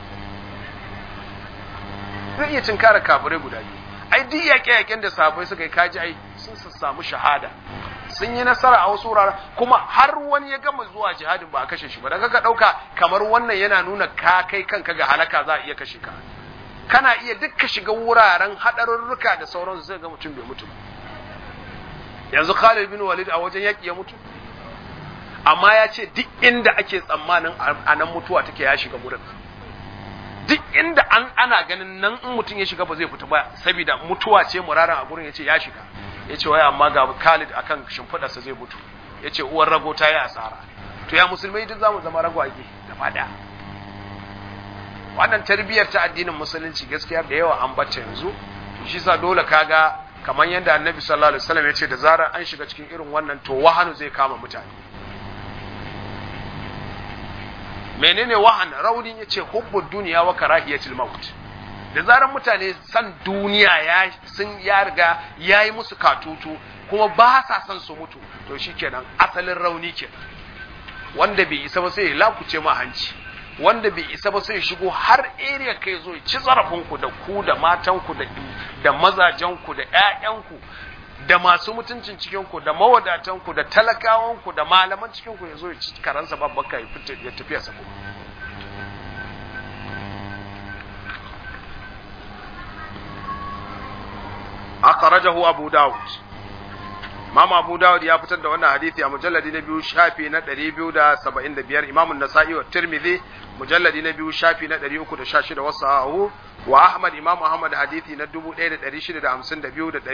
zai iya tinkara kafirai guda biyu ai duk yaƙe-yaƙen da sahabbai suka yi kaji ai sun samu shahada sun yi nasara a wasu wuraren kuma har wani ya gama zuwa jihadin ba a kashe shi ba daga ka ɗauka kamar wannan yana nuna ka kai kanka ga halaka za a iya kashe ka kana iya duk ka shiga wuraren haɗarurruka da sauransu sai ga mutum bai mutu yanzu Khalid bin Walid a wajen yaƙi ya mutu amma ya ce duk inda ake tsammanin a nan mutuwa take ya shiga wurin duk inda an ana ganin nan in mutum ya shiga ba zai fita ba saboda mutuwa ce muraran a gurin ya ce ya shiga ya ce wai amma ga Khalid akan shimfiɗarsa zai mutu ya ce uwar rago ta yi asara to ya musulmai duk zamu zama ragwage gaba ɗaya wannan tarbiyyar ta addinin musulunci gaskiya da yawa an bacce yanzu shi sa dole kaga kamar yadda annabi sallallahu alaihi wasallam ya ce da zarar an shiga cikin irin wannan to wahanu zai kama mutane menene wahan raunin ya ce hubbud duniya wa karahiyatul maut da zarar mutane san duniya ya sun ya riga ya yi musu katutu kuma ba sa son su mutu to shikenan asalin rauni ke wanda bai isa ba sai ya lakuce ma hanci wanda bai isa ba sai ya shigo har area kai zo ya ci zarafin ku da ku da matan ku da da mazajen ku da ƴaƴan ku da masu mutuncin cikin ku da mawadatan ku da talakawan ku da malaman cikin ku ya zo ya ci karansa babbaka ya fita ya tafi sa kuma akhrajahu abu daud Imam Abu Dawud ya fitar da wannan hadisi a mujalladi na biyu shafi na 275 Imam An-Nasa'i wa Tirmidhi mujalladi na biyu shafi na 316 wa sahahu wa Ahmad Imam Ahmad hadisi na 1652 da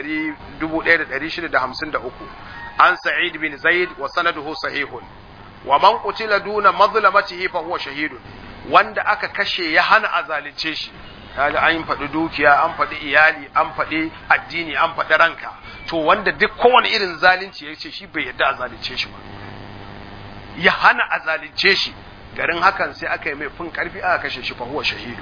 1653 an Sa'id bin Zaid wa sanaduhu sahihun wa man qutila duna mazlamatihi fa huwa shahidun wanda aka kashe ya hana azalince shi kaga an faɗi dukiya an faɗi iyali an faɗi addini an faɗi ranka to wanda duk kowane irin zalunci ya ce shi bai yadda a zalunce shi ba ya hana a zalunce shi garin hakan sai aka yi mai fin karfi aka kashe shi fa huwa shahidu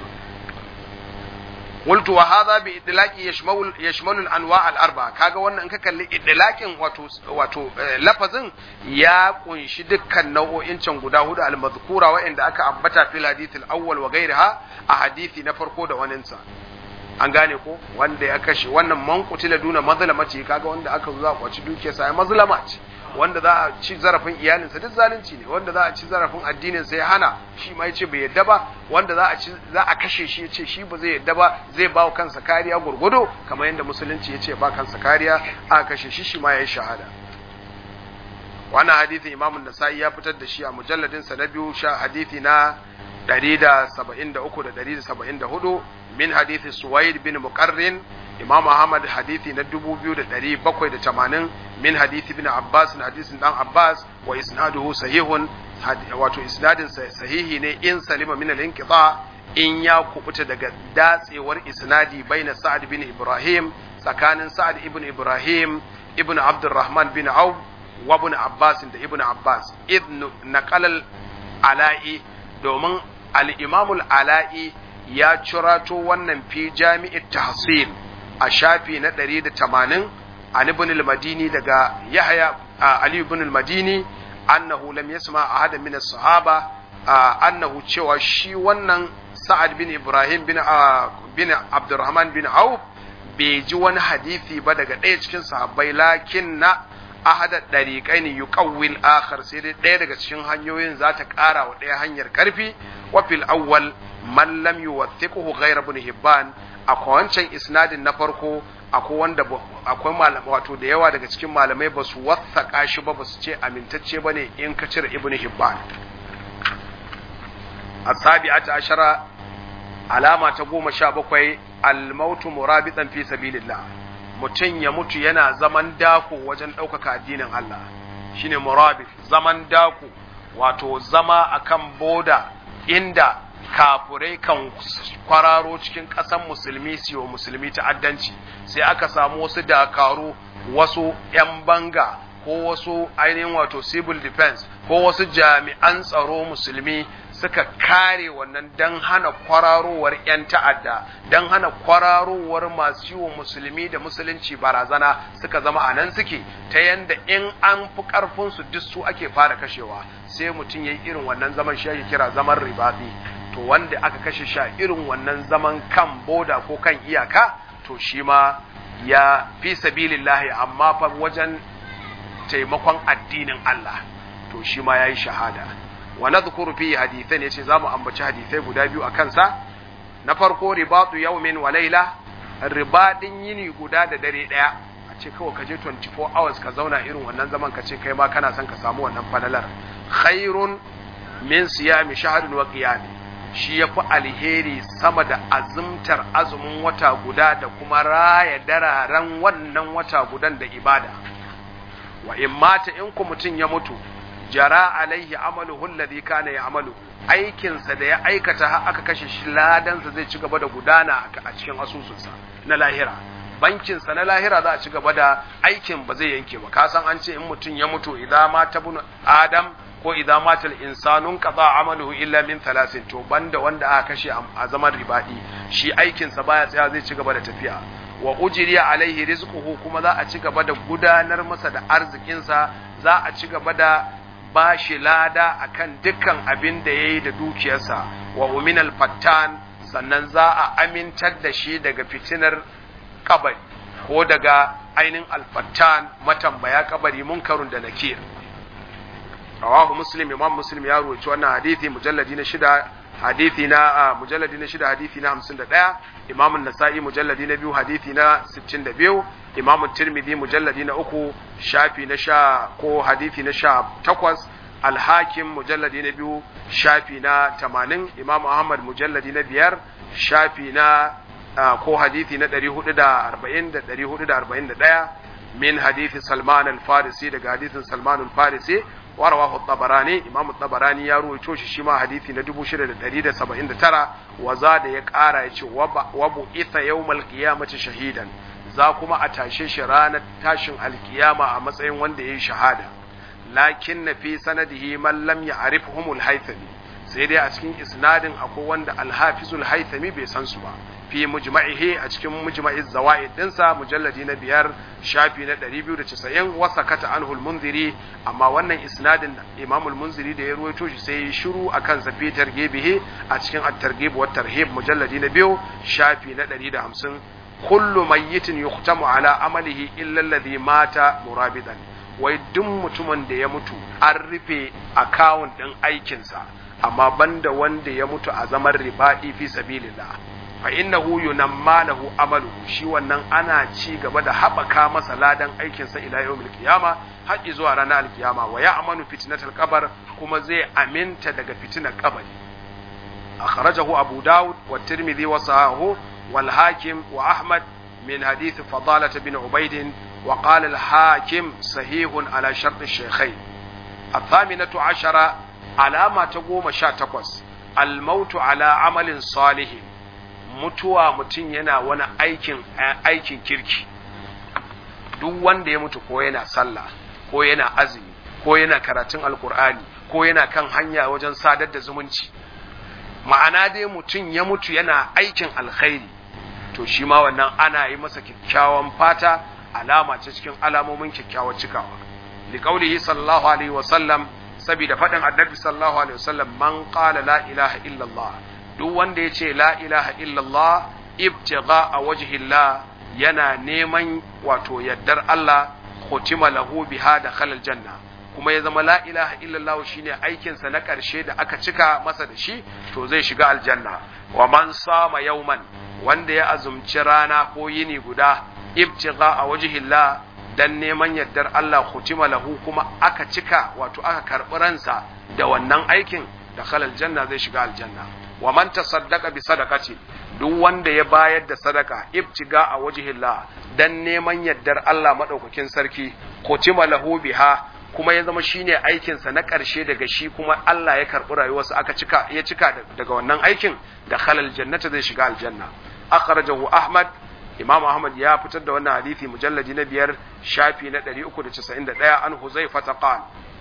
قلت وهذا بإطلاق يشمل يشمل الأنواع الأربعة kaga wannan in ka kalli idlaqin wato wato lafazin ya kunshi dukkan nau'o'in can guda hudu al-madhkura wa'inda aka ambata fil hadith al-awwal wa ghayriha a hadisi na farko da waninsa an gane ko wanda ya kashe wannan man kutila duna mazlamati kaga wanda aka zo za a kwaci dukiyarsa ai mazlama ce wanda za a ci zarafin iyalinsa duk zalunci ne wanda za a ci zarafin addinin sa ya hana shi ma yace bai yadda ba wanda za a ci za a kashe shi yace shi ba zai yadda ba zai ba kansa kariya gurgudo kamar yadda musulunci yace ba kansa kariya aka kashe shi shi ma yayi shahada wannan hadisin Imam Nasa'i ya fitar da shi a mujalladin sa na biyu sha hadisi na 173 da 174 min hadisi Suwaid bin Muqarrin Imam Ahmad hadisi na 2780 min hadisi bin Abbas na hadisin dan Abbas wa isnaduhu sahihun wato isnadin sahihi ne in salima min al-inqita in ya kubuta daga datsewar isnadi baina Sa'ad bin Ibrahim tsakanin Sa'ad ibn Ibrahim ibn Abdurrahman bin Auf wa ibn Abbas da ibn Abbas ibn naqal ala'i domin al-Imam al-Ala'i ya cirato wannan fi jami'it tahsil a shafi na 180 an ibn al-Madini daga Yahya Ali ibn al-Madini annahu lam yasma ahadan min as-sahaba annahu cewa shi wannan Sa'ad bin Ibrahim bin bin Abdurrahman bin Auf bai ji wani hadisi ba daga ɗaya cikin sahabbai lakin na ahada dariqaini yuqawwil akhar sai dai ɗaya daga cikin hanyoyin za ta ƙara wa ɗaya hanyar ƙarfi wa fil awwal man lam yuwathiquhu ghayra ibn Hibban akwai wancan isnadin na farko akwai wanda akwai malamai wato da yawa daga cikin malamai ba su wathaka shi ba ba su ce amintacce bane in ka cire ibn Hibban asabi'ata ashara alama ta goma sha bakwai almautu murabitan fi sabilillah mutum ya mutu yana zaman dako wajen ɗaukaka addinin Allah shine murabit zaman dako wato zama akan boda inda kafurai kan kwararo cikin ƙasan musulmi siyo musulmi ta'addanci sai aka samu wasu dakaru wasu 'yan banga ko wasu ainihin wato civil defense ko wasu jami'an tsaro musulmi suka kare wannan don hana kwararowar 'yan ta'adda don hana kwararowar masu yiwa musulmi da musulunci barazana suka zama a nan suke ta yanda in an fi ƙarfinsu duk su ake fara kashewa sai mutum ya yi irin wannan zaman shi ake kira zaman ribaɗi to wanda aka kashe sha irin wannan zaman kan boda ko kan iyaka to shi ma ya fi sabilillahi amma fa wajen taimakon addinin Allah to shi ma yayi shahada wa nadhkuru fi hadithan yace zamu ambaci hadisai guda biyu a kansa na farko ribatu yawmin wa layla ribadin yini guda da dare daya a ce kawai ka je 24 hours ka zauna irin wannan zaman ka ce kai ma kana son ka samu wannan falalar khairun min siyami shahrin wa qiyami shi ya fi alheri sama da azumtar azumin wata guda da kuma raya dararen wannan wata gudan da ibada wa in mata in ku mutum ya mutu jara alaihi amaluhu alladhi kana ya'malu aikinsa da ya aikata har aka kashe shi ladansa zai ci gaba da gudana a cikin asusunsa na lahira bankinsa na lahira za a ci gaba da aikin ba zai yanke ba ka san an ce in mutum ya mutu idan mata bunu adam ko idza matal insanun qada amaluhu illa min thalathin to banda wanda aka kashe a zaman ribadi shi aikin sa baya tsaya zai ci gaba da tafiya wa ujriya alaihi rizquhu kuma za a ci gaba da gudanar masa da arzikin sa za a ci gaba da bashi lada akan dukkan abin da yayi da dukiyarsa wa uminal fattan sannan za a amintar da shi daga fitinar kabari ko daga ainin alfattan matambaya kabari munkarun da nakir rawahu muslim imam muslim ya ruwaci wannan hadithi mujalladi na shida hadithi na mujalladi na shida hadithi na hamsin da ɗaya imam nasa'i mujalladi na biyu hadithi na sittin da biyu imam tirmidhi mujalladi na uku shafi na sha ko hadithi na sha takwas alhakim mujalladi na biyu shafi na tamanin imam ahmad mujalladi na biyar shafi na ko hadithi na ɗari hudu da arba'in da ɗari hudu da arba'in da ɗaya min hadithi salman al-farisi daga hadithin salman al-farisi ورواه الطبراني امام الطبراني ya ruwaito shi shi ma hadisi na 6179 wa zada ya kara yace wa bu itha yawmal qiyamati shahidan za kuma a tashe shi ranar tashin alkiyama a matsayin wanda yayi shahada lakin na fi sanadihi man lam ya'rifhum al-haythami sai dai a cikin isnadin akwai wanda al-hafizul haythami bai san su ba fi mujma'ihi a cikin mujma'i zawaid dinsa mujalladi na biyar shafi na 290 wasa kata anhu al-munziri amma wannan isnadin imam al-munziri da ya ruwaito shi sai ya shiru akan sa fi targhibihi a cikin at-targhib wa tarhib mujalladi na biyu shafi na 150 kullu mayyitin yuhtamu ala amalihi illa alladhi mata murabidan wai duk mutumin da ya mutu an rufe akawun din aikinsa amma banda wanda ya mutu a zaman ribaɗi fi sabilillah fa innahu yunamma lahu amaluhu shi wannan ana ci gaba da haɓaka masa ladan aikinsa ila yawmil qiyama har zuwa ranar alkiyama wa ya'manu fitnatal qabr kuma zai aminta daga fitinar kabari akhrajahu abu daud wa tirmidhi wa sahahu wal hakim wa ahmad min hadith fadalah bin ubayd wa qala al hakim sahihun ala shart al-shaykhayn الثامنة عشرة علامة تقوم شاتقوس الموت على عمل صالح mutuwa mutum yana wani aikin aikin kirki duk wanda ya mutu ko yana sallah ko yana azumi ko yana karatun alkur'ani ko yana kan hanya wajen sadar da zumunci ma'ana dai mutum ya mutu yana aikin alkhairi to shi ma wannan ana yi masa kyakkyawan fata alama ce cikin alamomin kyakkyawar cikawa liqaulihi sallallahu alaihi wasallam saboda faɗin annabi sallallahu alaihi wasallam man qala la ilaha illallah duk wanda ya ce la ilaha illallah ibtigha a wajhillah yana neman wato yaddar Allah khutima lahu biha da khalal janna kuma ya zama la ilaha illallah shine aikinsa na ƙarshe da aka cika masa da shi to zai shiga aljanna wa man sama yauman wanda ya azumci rana ko yini guda ibtigha a wajhillah dan neman yardar Allah khutima lahu kuma aka cika wato aka karɓi ransa da wannan aikin da khalal janna zai shiga aljanna wa man tasaddaqa bi sadaqati duk wanda ya bayar da sadaka ibtiga a wajhillah dan neman yardar Allah madaukakin sarki khutima lahu biha kuma ya zama shine aikin sa na karshe daga shi kuma Allah ya karbi rayuwarsa aka cika ya cika daga wannan aikin da khalal jannata zai shiga aljanna akhrajahu ahmad imam ahmad ya fitar da wannan hadisi mujalladi na biyar shafi na 391 an huzaifa qala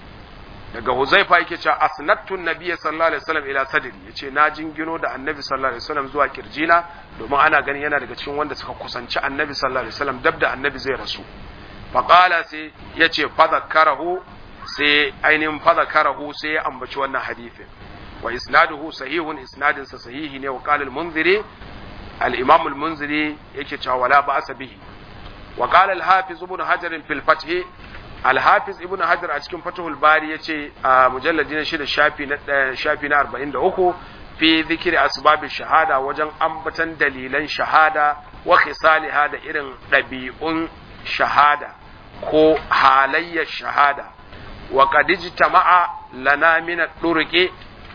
daga Huzaifa yake cewa asnattu nabiyyi sallallahu alaihi wasallam ila sadri yace na jingino da annabi sallallahu alaihi wasallam zuwa kirjina domin ana ganin yana daga cikin wanda suka kusanci annabi sallallahu alaihi wasallam dab da annabi zai rasu fa qala sai yace fadhakkarahu sai ainihin fadhakkarahu sai ya ambaci wannan hadisin wa isnaduhu sahihun isnadin sa sahihi ne wa qala al-munziri al-imam al-munziri yake cewa wala ba'sa bihi wa qala al-hafiz ibn hajar fil fath Alhafiz Ibn Hajar a cikin Fathul Bari yace a mujalladi na shida shafi na shafi na 43 fi zikri asbabin shahada wajen ambatan dalilan shahada wa khisaliha da irin ɗabi'un shahada ko halayyar shahada wa qad ijtama'a lana min ad-durqi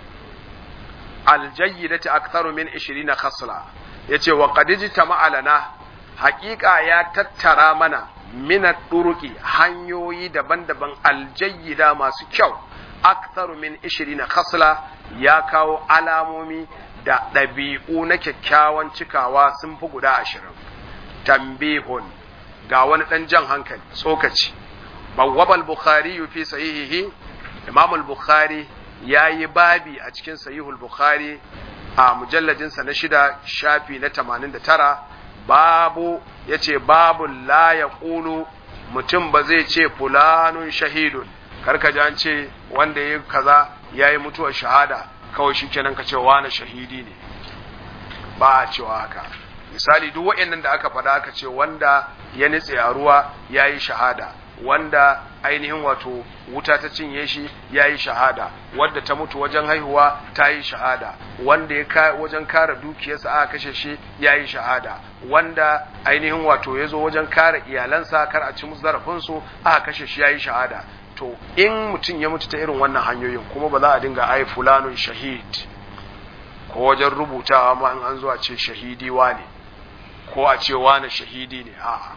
al-jayyidati aktharu min 20 khasla yace wa qad ijtama'a lana haƙiƙa ya tattara mana minat ɗuruki hanyoyi daban-daban aljayyida masu kyau aktharu min ishirina khasla ya kawo alamomi da ɗabi'u na kyakkyawan cikawa sun fi guda ashirin tambihun ga wani ɗan jan hankali tsokaci bawwabal bukhari fi sahihihi imam al-bukhari ya yi babi a cikin sahihul bukhari a mujalladinsa na shida shafi na tamanin da tara babu ya ce babu la ya ƙulu mutum ba zai ce fulanun shahidun karka ji an ce wanda ya kaza ya yi mutuwar shahada kawai shi kenan ka ce wani shahidi ne ba a cewa haka misali duk waɗannan da aka faɗa aka ce wanda ya nitse a ruwa ya yi shahada wanda ainihin wato wuta ta cinye shi ya yi shahada wadda ta mutu wajen haihuwa ta yi shahada wanda ya wajen kare dukiyarsa aka kashe shi ya yi shahada wanda ainihin wato ya zo wajen kare iyalansa kar a ci musu zarafinsu aka kashe shi ya yi shahada to in mutum ya mutu ta irin wannan hanyoyin kuma ba za a dinga ai fulanun shahid ko wajen rubutawa ma in an zo a ce shahidi ne ko a ce wane shahidi ne a'a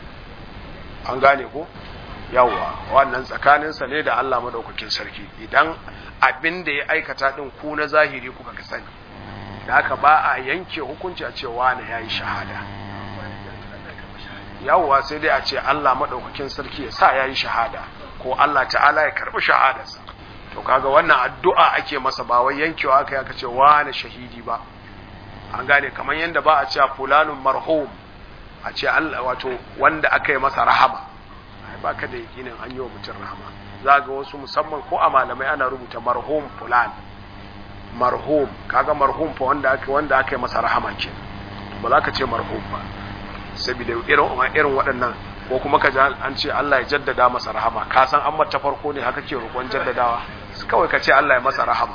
an gane ko yawwa wannan tsakaninsa ne da Allah madaukakin sarki idan abin da ya aikata din ku na zahiri kuka ka sani da haka ba a yanke hukunci a ce wani yayi shahada yawwa sai dai a ce Allah madaukakin sarki ya sa yayi shahada ko Allah ta'ala ya karbi shahadarsa to kaga wannan addu'a ake masa ba wai yankewa aka aka ce wani shahidi ba an gane kamar yadda ba a ce fulanun marhum a ce Allah wato wanda aka yi masa rahama ai baka da yakinin an yi wa mutum rahama za ga wasu musamman ko a malamai ana rubuta marhum fulan marhum kaga marhum fa wanda aka wanda aka yi masa rahama ke ba za ka ce marhum ba saboda irin irin waɗannan ko kuma ka ji an ce Allah ya jaddada masa rahama ka san an mata farko ne haka ke roƙon jaddadawa kawai ka ce Allah ya masa rahama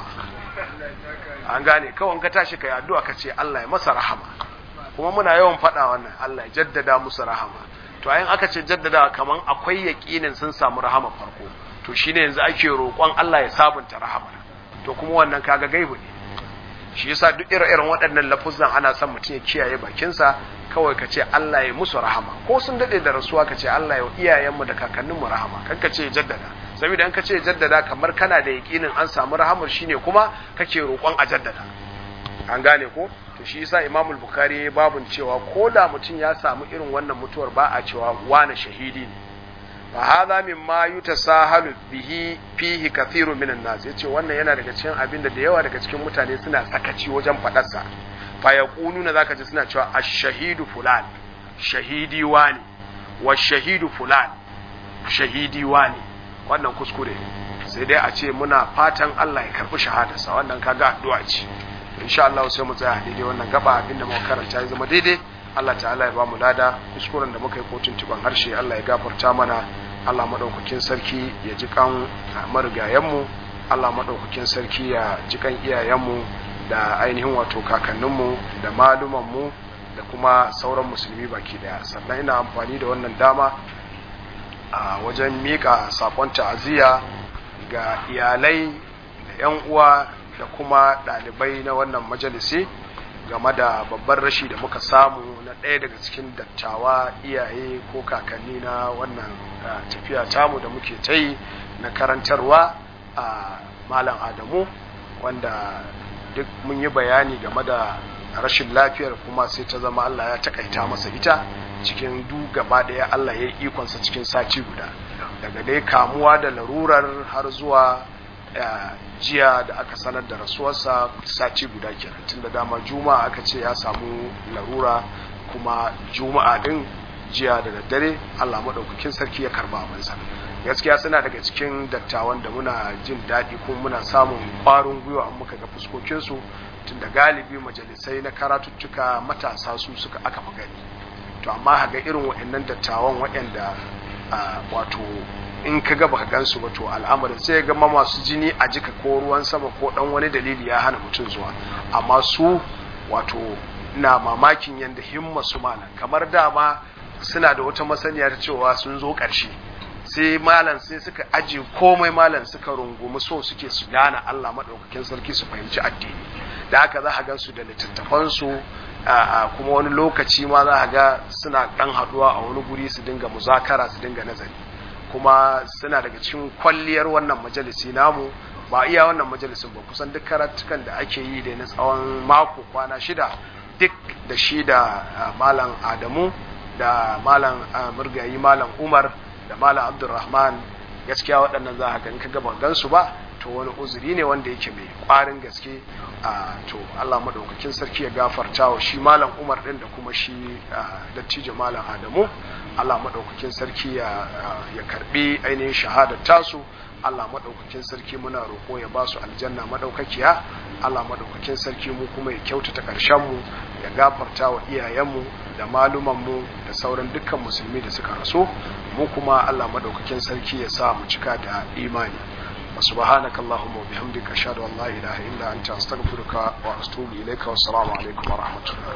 an gane kawai ka tashi kai addu'a ka ce Allah ya masa rahama kuma muna yawan faɗa wannan Allah ya jaddada musu rahama to ayin aka ce jaddada kaman akwai yaƙinin sun samu rahama farko to shine yanzu ake roƙon Allah ya sabunta rahama to kuma wannan kaga gaibu ne shi yasa duk irin waɗannan lafuzan ana son mutum ya kiyaye bakinsa kawai ka ce Allah ya musu rahama ko sun daɗe da rasuwa ka ce Allah ya iyayenmu da kakanninmu rahama kan ka ce ya jaddada saboda in ka ce jaddada kamar kana da yaƙinin an samu rahamar shine kuma kake roƙon a jaddada an gane ko to shi yasa Imam Bukhari ya babun cewa ko da mutum ya samu irin wannan mutuwar ba a cewa wani shahidi ne fa hadha mimma yutasahalu bihi fihi kathiru minan nas yace wannan yana daga cikin abin da da yawa daga cikin mutane suna sakaci wajen fadar sa fa yaquluna zaka ji suna cewa ash-shahidu fulan shahidi wani wa shahidu fulan shahidi wani wannan kuskure sai dai a ce muna fatan Allah ya karbi shahadarsa wannan kaga addu'a ce insha Allah sai mu tsaya daidai wannan gaba abinda muka karanta ya zama daidai Allah ta'ala ya ba mu lada kuskuren da muka yi kotun tuban harshe Allah ya gafarta mana Allah madaukakin sarki ya ji kan marigayenmu Allah madaukakin sarki ya ji kan iyayenmu da ainihin wato kakanninmu da malumanmu da kuma sauran musulmi baki daya sannan ina amfani da wannan dama a wajen mika sakon ta'aziyya ga iyalai da 'yan uwa da kuma ɗalibai na wannan majalisi game da babban rashi da muka samu na ɗaya daga cikin dattawa iyaye ko kakanni na wannan tafiya tamu da muke ta yi na karantarwa a malam adamu wanda duk mun yi bayani game da rashin lafiyar kuma sai ta zama allah ya takaita masa ita cikin du gaba ɗaya allah ya yi ikonsa cikin sati guda daga dai kamuwa da larurar har zuwa jiya da aka sanar da rasuwarsa sati guda kenan tun da dama juma'a aka ce ya samu larura kuma juma'a din jiya da daddare allah maɗaukakin sarki ya karba abansa gaskiya suna daga cikin dattawan da muna jin daɗi kuma muna samun ƙwarin gwiwa an muka ga fuskokinsu tun da galibi majalisai na karatuttuka matasa su suka aka fi gani to amma haga irin waɗannan dattawan waɗanda wato in ka ga baka gansu ba to al'amarin sai ga masu jini a jika ko ruwan sama ko dan wani dalili ya hana mutum zuwa amma su wato na mamakin yadda himma su malam kamar dama suna da wata masaniya ta cewa sun zo ƙarshe sai malam sai suka aje komai malam suka rungumi so suke su gane Allah maɗaukakin sarki su fahimci addini da haka za a gan su da littattafansu kuma wani lokaci ma za a ga suna ɗan haɗuwa a wani guri su dinga muzakara su dinga nazari kuma suna daga cikin kwalliyar wannan majalisi namu ba iya wannan majalisin ba kusan duk karatukan da ake yi da na tsawon mako kwana shida duk da shi da malam adamu da malam murgayi malam umar da malam abdulrahman gaskiya waɗannan za a gani ka gaba gansu ba to wani uzuri ne wanda yake mai ƙwarin gaske to allah maɗaukakin sarki ya gafarta wa shi malam umar ɗin da kuma shi dattijo malam adamu Allah maɗaukakin sarki ya karɓi ainihin shahadar tasu Allah maɗaukakin sarki muna roƙo ya ba su aljanna maɗaukakiya Allah maɗaukakin sarki mu kuma ya kyautata ƙarshenmu ya gafarta wa iyayenmu da malumanmu da sauran dukkan musulmi da suka rasu mu kuma Allah maɗaukakin sarki ya sa mu cika da imani وسبحانك اللهم وبحمدك أشهد أن لا إله إلا أنت أستغفرك وأتوب إليك والسلام عليكم ورحمة الله